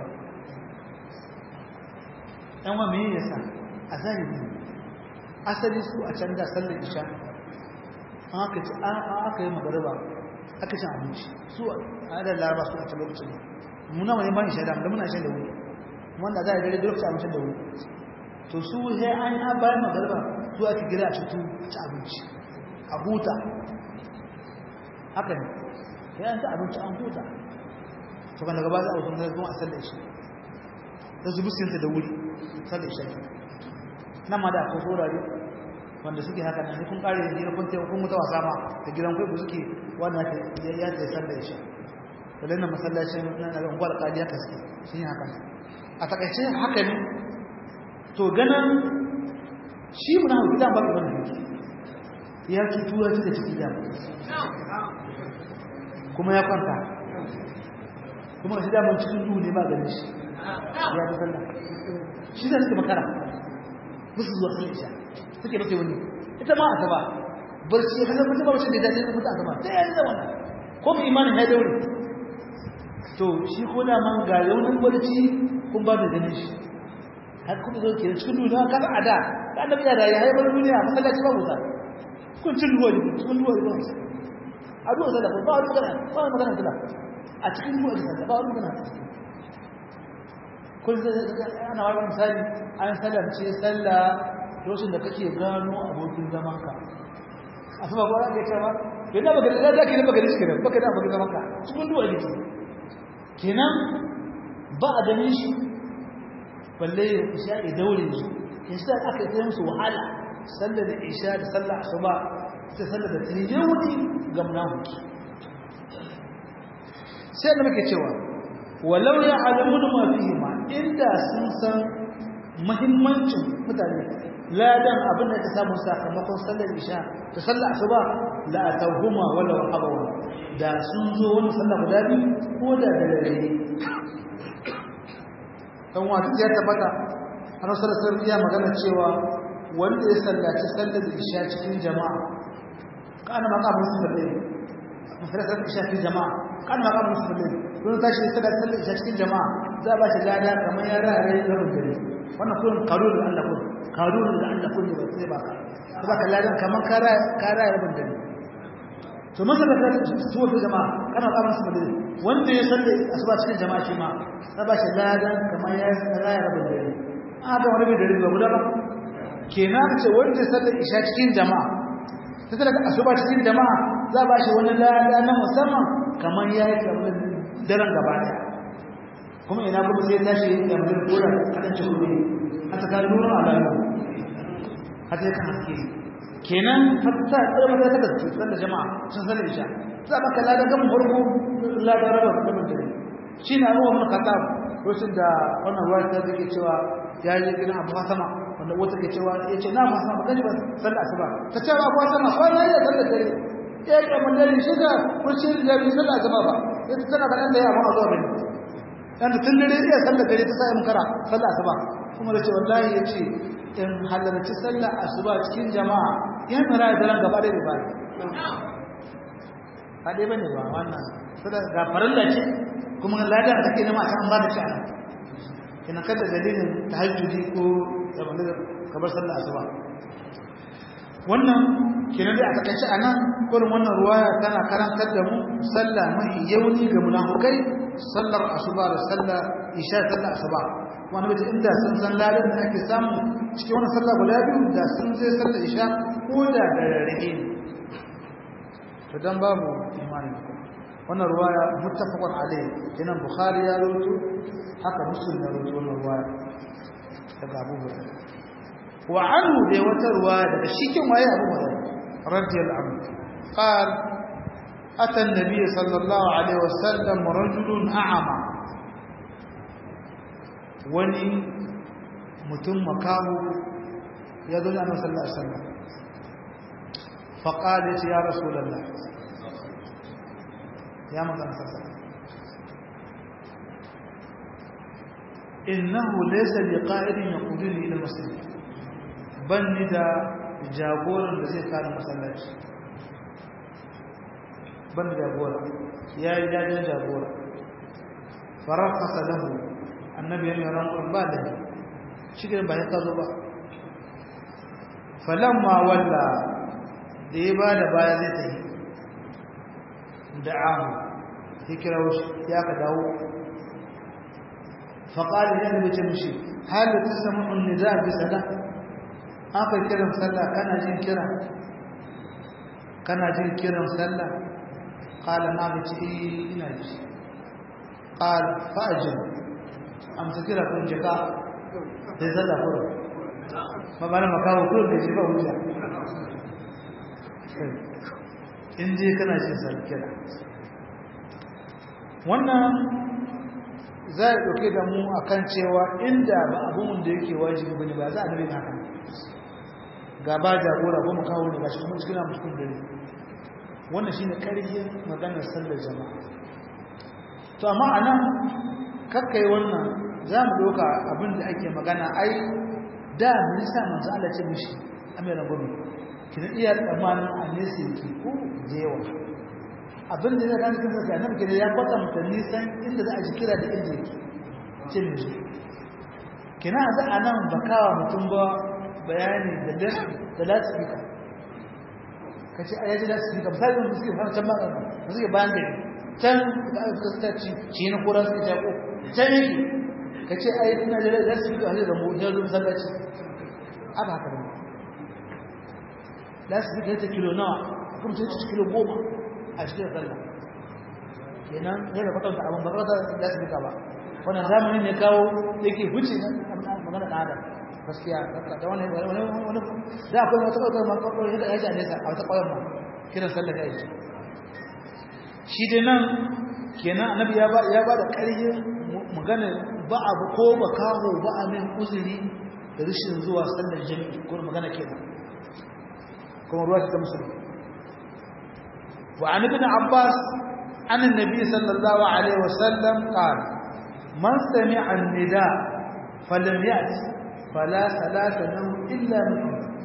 yan wa meye yasa a zahiri asali su a can da sallar isha an aka ci an aka yi magariba aka ci abinci su a da laraba su a can lokacin muna mai ban isha da muna shan da wuri wanda za a gare da lokacin abincin da wuri to su sai an yi bayan magariba su ake gira a cutu ci abinci a huta haka ne sai an ci abinci an huta to kan daga ba za a wajen zai kuma a sallar shi ta zubi sinta da wuri sallar shi nan ma da akwai saurare wanda suke haka nan sai kun kare da jira kun taimaka kun mutu wasa ma da gidan kwaiku suke wanda ya ta sallar shi da lannan masallacin na da unguwar kadiya ka suke sun yi haka a takaice haka ne to ganin shi muna hau gidan babu wani yake ya cutu ya da ciki da kuma ya kwanta kuma shi damar cikin duhu ne ba ganin shi ya fi sallah shi da suke makara musu zuwa sun isha suke mace wani ita ma a taba barci ya kasar mutum ba wacce da ya dace da mutu a taba ta yi da wannan ko mu imanin ya daure to shi ko da man ga yaunin barci kun ba da ganin shi har kuma zo ke cikin duhu na kasa a da da annabi ya da ya haifar duniya masallaci ba wuta kun cin ruwa ne cikin ruwa ne a ruwa zala ba wani magana ba wani magana zala a cikin ruwa da ba wani magana kun zai ana wani misali an salamce sallah lokacin da kake gano abokin zaman ka a sama ba za ka yi yana baka da za ka yi baka da shi kenan baka da abokin zaman ka cikin ruwa ne kenan ba a ganin shi balle ya isha ya daure su in sa aka yi musu wahala sallar da isha da sallar asuba ta sallar da tije wuri ga munafiki sai da muke cewa walau ya alamun ma fihi ma inda sun san muhimmancin mutane ladan abin da ta samu sakamakon sallar isha da sallar asuba la atawhuma wala habawa da sun zo wani sallar guda biyu ko da da dare dan wata ya tabbata annabi sallallahu alaihi wasallam magana cewa wanda ya sallaci sallar isha cikin jama'a kana maka musu balle sallar isha cikin jama'a kana maka musu balle don tashi sallar sallar isha cikin jama'a za ba shi lada kamar ya rare rabin dare wannan kullun karun da Allah kun karun da Allah kun ba sai ba ka baka ladan kamar ka rare ka rare rabin dare to masalan da su wa jama'a kana maka musu balle wanda ya sallar asuba cikin jama'a shi ma za ba shi ladan kamar ya rare rabin dare aka wani bai dare ba guda ba kenan ce wanda sallar isha cikin jama'a ta sallar asuba cikin jama'a za ba shi wani lada na musamman kamar ya yi kamar daren gaba daya kuma ina kuma sai tashi yin da mutum koda kadan ci kuɗi a ta kan nuna alamu har sai kan haske kenan har ta tsara mata ta gaske sallar jama'a sun sallar isha za ba ka lada gamin farko lada raba gamin dare shi na ruwa mun kata lokacin da wannan ruwa ta take cewa ya yi gidan abu sama wanda wata ke cewa ya ce na masu ba gani ba sallar asuba ta ce ba abu sama kwana ya sallar dare ya yi kamar dare shi ga kurci da bai sallar asuba ba ya ta tana kaɗan da ya amma zuwa bane yanda tun dare ya sallar dare ta sa in kara sallar asuba kuma da ce wallahi ya ce in halarci sallar asuba cikin jama'a ya mara da daren gaba da ba ba dai bane ba wannan ga farilla ce kuma ladan da take nema a kan ba da shi a kina kada dalilin tahajjudi ko da kamar sallar asuba wannan kina dai a takaice anan kurin wannan ruwaya tana karantar da mu sallah mai yauni ga munafikai sallar asuba da sallar isha sallar asuba wani bai inda sun san ladan da ake samu cikin wannan sallah guda biyu da sun je sallar isha ko da da rarrahe to dan babu imani wannan ruwaya muttafaqun alayhi kenan bukhari ya rawaito haka muslim ya rawaito wannan ruwaya daga Abu Hurairah wa anhu da wata ruwaya daga shikin waye Abu Hurairah radiyallahu anhu qal ata an-nabiy sallallahu alaihi wasallam rajulun a'ama wani mutum makahu ya zo da Annabi sallallahu alaihi wasallam فقال يا رسول الله يا مكان سلام إنه ليس لقائد يقودني إلى المسجد بل ندى جابورا الذي كان مسلاج ban da jagora ya yi dajin jagora farafasa lahu annabi ya mai rankon ba da shi ba ya kazo ba falamma walla da ya ba da baya zai ta yi da amu ya kira ya ka dawo faƙali ya nabi ce mishi halin ta samu unni za a bi sada aka kiran sallah kana jin kira kana jin kiran sallah ƙala na mace ina ji ƙala fa'ajin amsa kira kun jika sai sallah kuro ma ba na makawo kuro da shi ba wuta in je kana jin sallah kira wannan za a ɗauke da mu a kan cewa inda ba abin da yake wajibi ba ne ba za a nabi haka gaba jagora ba mu kawo ne ba shi kuma cikin mutum dare wannan shi ne ƙarfin maganar sallar jama'a to amma a nan kakkai wannan za mu ɗauka abin da ake magana ai da minista manzo Allah ce mishi amiran gwamnati kina iya tsammanin a nesa yake ko da yawa abin da zai gani kan sassa nan kenan ya kwatanta nisan inda za a ji kira da inda yake ce ne shi kina za a nan ba kawa mutum ba bayani da da lasifika ka ce a yaji lasifika misali wanda suke fara can baka da suke bayan gari can da aka kasta ci ci na kura suke jako can yake ka ce a yi ina da lasifika a zai zama ya zo masallaci a ba haka ba lasifika ya ta kilo nawa kuma sai ta kilo goma a cikin sallah kenan yana kwatanta abin ba kwata da su ba wannan zamanin ne kawo yake huce magana da adam gaskiya da wani wani wani da akwai wata kwata ma kwata yadda ya ji a nesa a wata kwayar ma kiran sallah da yake shi dai nan kenan annabi ya ba ya ba da ƙarfin magana ba abu ko ba kawo ba a min uzuri da rashin zuwa sallar jami'i ko magana kenan kuma ruwa ta musulmi وعن ابن عباس عن النبي صلى الله عليه وسلم قال من سمع النداء فلم يأت فلا صلاة له إلا من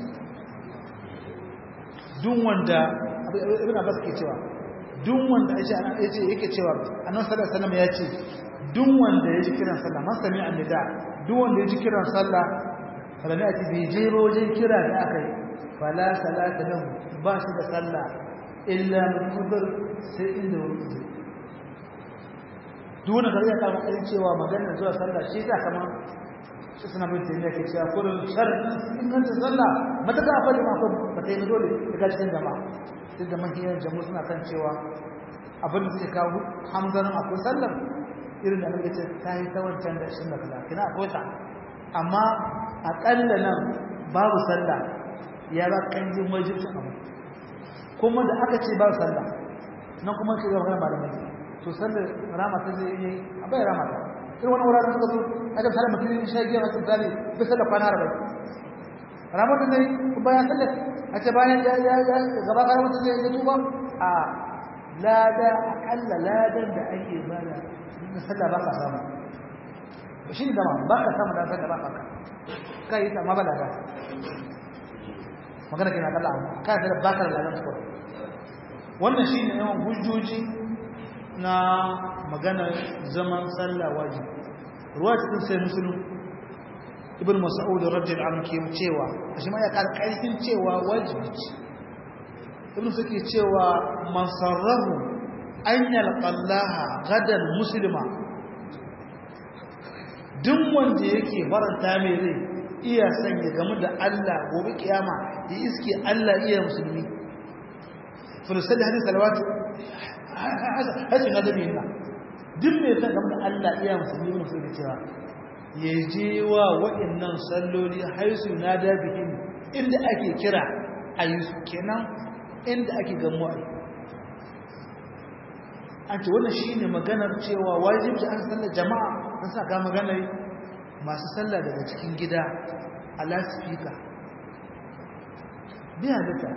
دون وندا ابن عباس ke cewa duk wanda yace ana yace yake cewa annabi sallallahu alaihi wasallam yace duk wanda yaji kiran sallah man sami annida duk wanda yaji kiran sallah falam yati bi jero wajen kira da akai fala salata lahu ba shi da sallah illa mutubar sai inda wani zai duna kariya ta makarin cewa maganar zuwa sallah shi ta kama shi suna bin taimiyya ke cewa kurin shar inganta sallah mataka a fadi makon ba ta yi dole daga cikin jama'a duk da mahiyar jamu suna kan cewa abin da suke kawo hamzanin akwai sallar irin da nake ce ta yi ta wancan da shi da kaza kina akwai ta amma aƙalla nan babu sallah ya ba kanjin wajibcin abu kuma da aka ce ba sallah nan kuma ke zama magana malamai to sallar rama ta zai yi a bai rama ta irin wani wuraren suka zo a jam sallar mutum sha giya masu tsari bai sallar kwana arba'in rama ta zai bayan sallar a ce bayan ya ya ya gaba kare mutum zai yi tuba a lada akalla ladan da ake bada na sallah ba ka samu shi ne dama ba ka samu da sallah ba ka kai ta ma ba lada magana ke na kalla abu kana da bakar lalan su wannan shine yawan hujjoji na magana zaman sallah wajibi ruwa cikin sai musulun ibn mas'ud radiyallahu anhu ke cewa shi ma ya kar karfin cewa wajibi ce ibn suke cewa man sarrahu an yalqallaha gadan muslima duk wanda yake faranta mai rai iya son ya gamu da Allah gobe kiyama ya iske Allah iya musulmi fulusalli hadin salawatu hasin adabi na duk mai son gamu da Allah iya musulmi ne sai cewa ya je wa waɗannan salloli haisu na da bihin inda ake kira a yi su kenan inda ake gamuwa an ce wannan shine maganar cewa wajibci an sallar jama'a an sa ga maganar masu sallah daga cikin gida a lasifika biya duka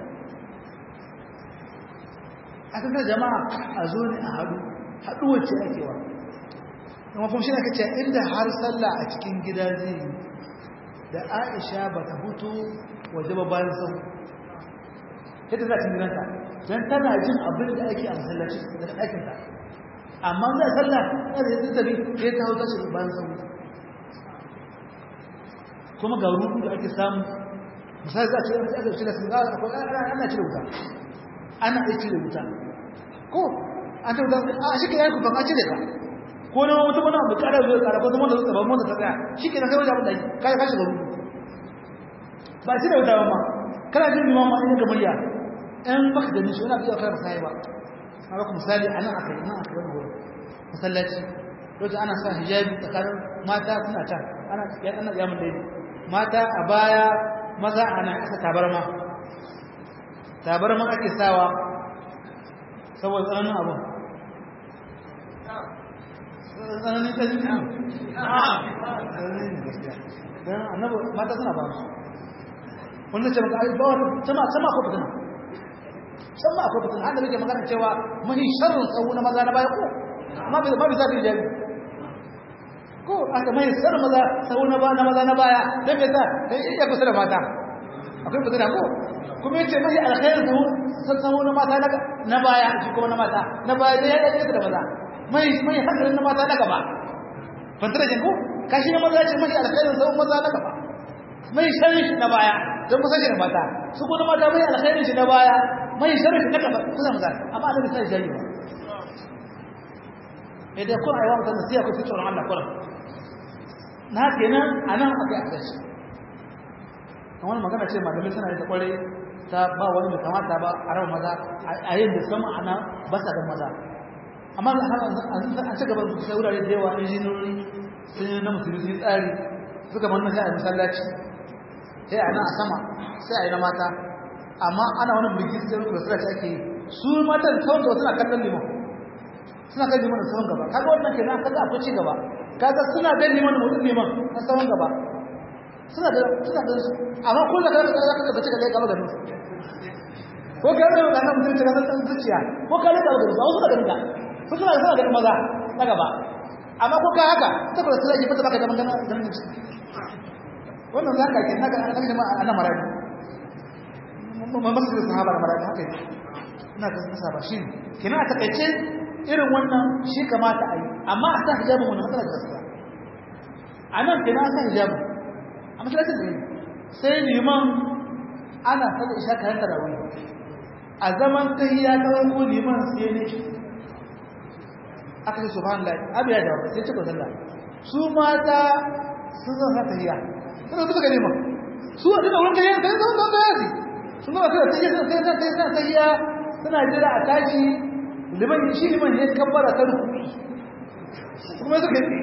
a kasar jama'a a zo ne a haɗu haɗuwar ce ake wa kuma kuma shi aka ce inda har sallah a cikin gida zai yi da aisha ba ta hutu waje ba bayan sau yadda za a cin gidanta dan tana jin abin da ake a masallaci daga ɗakin ta amma zai sallah kada ya tabi ya ta hauta shi bayan sauri kuma ga ruku da ake samu misali za a ce aka cire sun gawa akwai ana cire wuta ana iya cire wuta ko an ta wuta a shi ke yanku ban an cire ka ko na mutum wani abu kara zuwa kara ko zama da zuwa mota ta tsaya shi ke na kai wajen abin da kai kashi ga ruku ba cire wuta ba ma kana jin liman ma ina ga murya ɗan baka gani shi wani abu ya kai ba sai ba haka kuma misali a nan aka yi nan aka yi wani masallaci lokacin ana sa hijabi tsakanin mata suna can ana yan ana yamun daidai mata a baya maza ana aka tabarma tabarma ake sawa saboda tsananin abin tsananin ta jini don annabi mata suna ba su wanda ce maka ba wani sama sama ko fitina sama akwai fitina an da muke magana cewa mahi sharrin tsawo na maza na baya ko amma bai ma bai zafi hijabi ko aka mai sar maza sau na na maza na baya dan me sa dan iya kusa da mata akwai fitina ko kuma yace mai alkhairu sau sau na mata na baya shi kuma na mata na baya dai ya dace da maza mai mai hadarin na mata na gaba fantara jin ko kashi na maza ce mai alkhairu sau maza na gaba mai sharri na baya don kusa da mata su kuma mata mai alkhairu shi na baya mai sharri na gaba kusa maza amma da sai jayi ba idan kun aiwa mutum da siya ku fi tsoron Allah kullum na kenan a nan aka yi adalci a wani magana ce malamai suna yi ta kwarai ta ba wani mai kamata ba a ran maza a yin da sama ana ba sa da maza amma an ci gaba da wurare da yawa injinori sun yi na musulmi sun tsari suka manna sai a masallaci sai a nan a sama sai a yi na mata amma ana wani bigi sai da sura ake yi su matan kawai da suna kallon limon suna kan liman tsawon gaba kaga wannan kenan kaga akwai ci gaba kaga suna ga liman mutum liman na tsawon gaba suna da suna da amma kullu kaga kaga kaga bace kaga gaba garin ko ka da kana mutum ta kaga zuciya ko ka da gaba garin ba wasu da garin ka ko suna suna garin maza na gaba amma ko ka haka ta kula sai ki fita baka da magana garin wannan zaka ke naga an jama'a ana marabi mun masu sahaba da marabi haka ina ga sahaba shi kina a takaice irin wannan shi kamata a yi amma a sa hijabin wani matsala da gaskiya a nan ke na sa hijabin a masallacin da sai liman ana saka isha kayan tarawih a zaman kai ya kawai ko liman sai ne aka ce subhanallah abu ya dawo sai cika sallah su mata sun zan sa tahiyya suna bisa ga liman su a duka wurin kayan kayan zama zama yazi sun zama suna tahiyya suna tahiyya suna jira a tashi liman shi liman ya kabbara ta rukuni kuma suka yi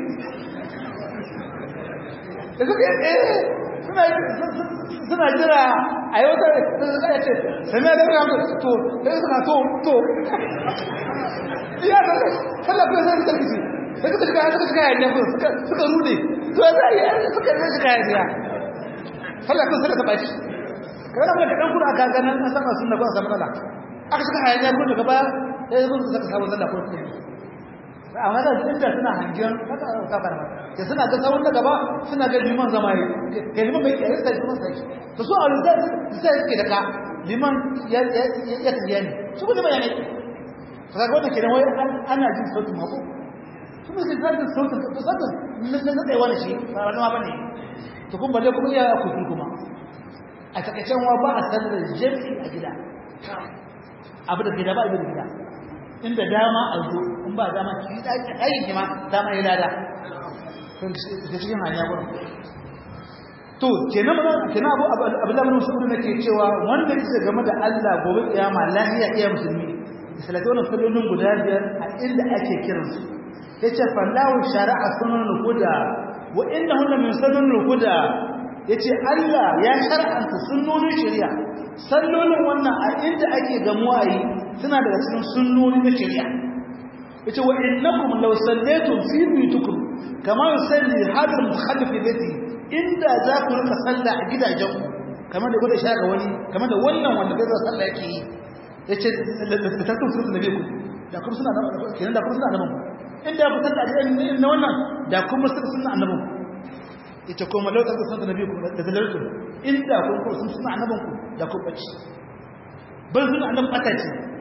da suka yi eh suna jira a yi wata da ya ce sami da rama to da suka to to iya da kallafin sai suka kici da suka shiga suka shiga yayin suka suka rude to ya zai suka yi shiga yayin kallafin sai suka bashi kana mai da dan kuda ka ganin an saba sunna ba sa matsala aka shiga yayin ko daga baya sai zuwa suka samu sallah ko kuma amma da inda suna hangen haka ka fara ke suna ga sawun da gaba suna ga liman zama yi ke liman bai kai sai kuma sai to su alza sai suke da ka liman ya ya ya tafiya ne su kuma ba ne kaga wannan kenan wai ana jin sautin mako su ne sai da sautin to sautin nan nan dai wani shi ba wani ma bane to kun balle kuma iya ku kuma a takaicen wa ba a sallar jami'i a gida abu da gida ba a gida inda dama a zo in ba dama ki yi ɗaki ɗaki ki ma dama ya lada ta cikin hanya gurin to kenan ba kenan abu abu da mun shukuru nake cewa wanda yake game da Allah gobe kiyama lahiya iya musulmi salatu wannan sallolin guda biyar a inda ake kiransu yace fallahu shara'a sunan huda wa innahunna min sunan huda yace Allah ya shar'anta sunnonin shari'a sallolin wannan a inda ake gamuwa yi suna daga cikin sunnoni na shari'a yace wa innakum law sallaytum fi buyutikum kama yusalli hadal mukhallif bati inda za ku rika sallah a gidajen ku kamar da gwada shaka wani kamar da wannan wanda bai zuwa sallah yake yi yace da tattun sunan nabi ku da kuma suna kenan da kuma suna annabi inda ku sallah a gidan na wannan da kuma suna annabi ita kuma lau tabbata sunan nabi ku da dalaltu inda kun ko sun suna annaban ku da ku bace ban suna annaban bata ce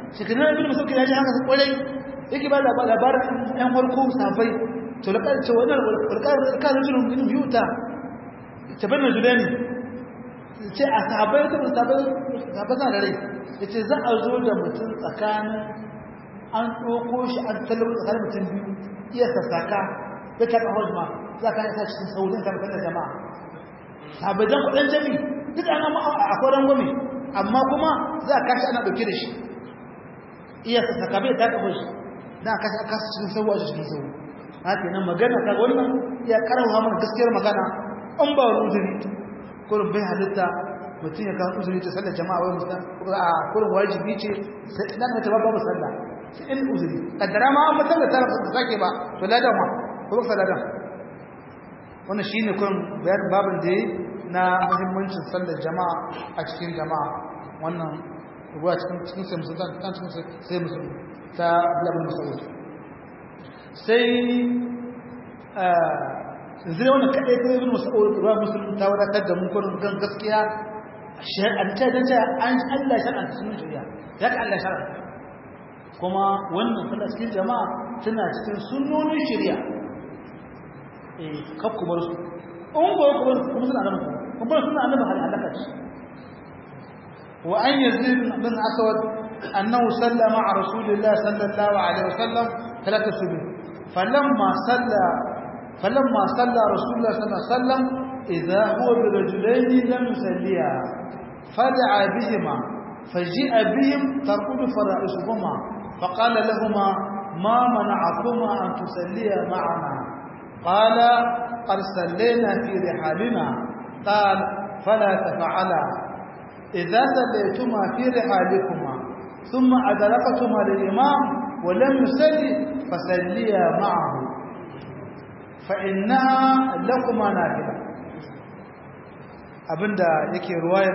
shekarun ibn masauki ya ji haka su kwarai yake ba labarin yan farko safai to da ƙarce wannan walƙar rajulun min yuta tabanna julani ce a sahabbai ta sahabbai sahabbai na da rai yace za a zo da mutum tsakanin an ɗauko shi an talaba tsakanin mutum biyu iya sassaka da ta ɗan hajjma za ka yasa cikin saurin karfin da jama'a sahabbai dan kuɗin jami duk an amma a kwaran gwami amma kuma za a kashi ana ɗauke da shi iya sassaka bai ta ɗago shi da a kashi a kasa cikin sauwa cikin sauwa haka nan magana ta wannan ya karawa mana gaskiyar magana an ba wani uzuri kurin bai halitta mutum ya kawo uzuri ta sallar jama'a wai mutum a kurin wajibi ce nan ka taba babu sallah sai in uzuri kaddara ma an mutum da tara ba sake ba to ladan ma ko ba ladan wannan shine kurin bayar babin da yayi na muhimmancin sallar jama'a a cikin jama'a wannan ruwa cikin cikin sai musulman kan cikin sai musulman ta Abdullah Mas'ud sai zai wani kaɗai ta ibn mas'ud ruwa musulun ta wadatar da mun kwanin gan gaskiya shar'anta da ta an Allah shar'anta sun shari'a ya ka Allah shar'anta kuma wannan suna cikin jama'a suna cikin sunnonin shari'a eh kaf ku bar su in ko ku bar kuma suna da mutum kuma suna annabi halaka ce wa an yazid bin aswad annahu sallama ma'a rasulillah sallallahu alaihi wasallam ثلاث سبيل فلما صلى فلما صلى رسول الله صلى الله عليه وسلم إذا هو برجلين لم يصليا فدعا بهما فجيء بهم ترقد فرائسهما فقال لهما ما منعكما أن تصليا معنا قال قد صلينا في رحالنا قال فلا تفعلا إذا صليتما في رحالكما ثم أدركتما للإمام ولم يصلي فصليا معه فإنها لكما نافلة abinda yake ruwayar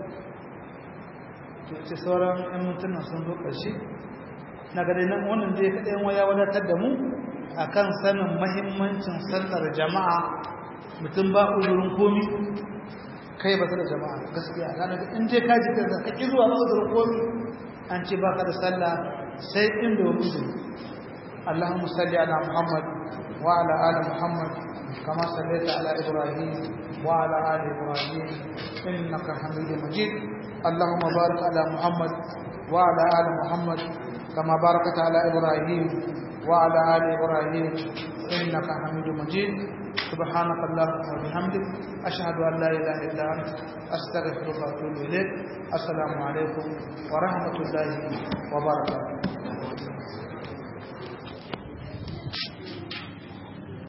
ce sauran ‘yan mintunan sun zo ƙarshe na gada nan wannan da ya kaɗa yin waya wadatar da mu a kan sanin mahimmancin sallar jama'a mutum ba uzurin komi kai ba da jama'a gaskiya na daga in je kaji ka ƙi zuwa ba uzurin komi an ce ba ka da sallah sai inda wani uzuri اللهم صل على محمد وعلى آل محمد كما صليت على إبراهيم وعلى آل إبراهيم إنك حميد مجيد اللهم بارك على محمد وعلى آل محمد كما باركت على إبراهيم وعلى آل إبراهيم إنك حميد مجيد سبحانك اللهم وبحمدك أشهد أن لا إله إلا أنت أستغفرك وأتوب إليك السلام عليكم ورحمة الله وبركاته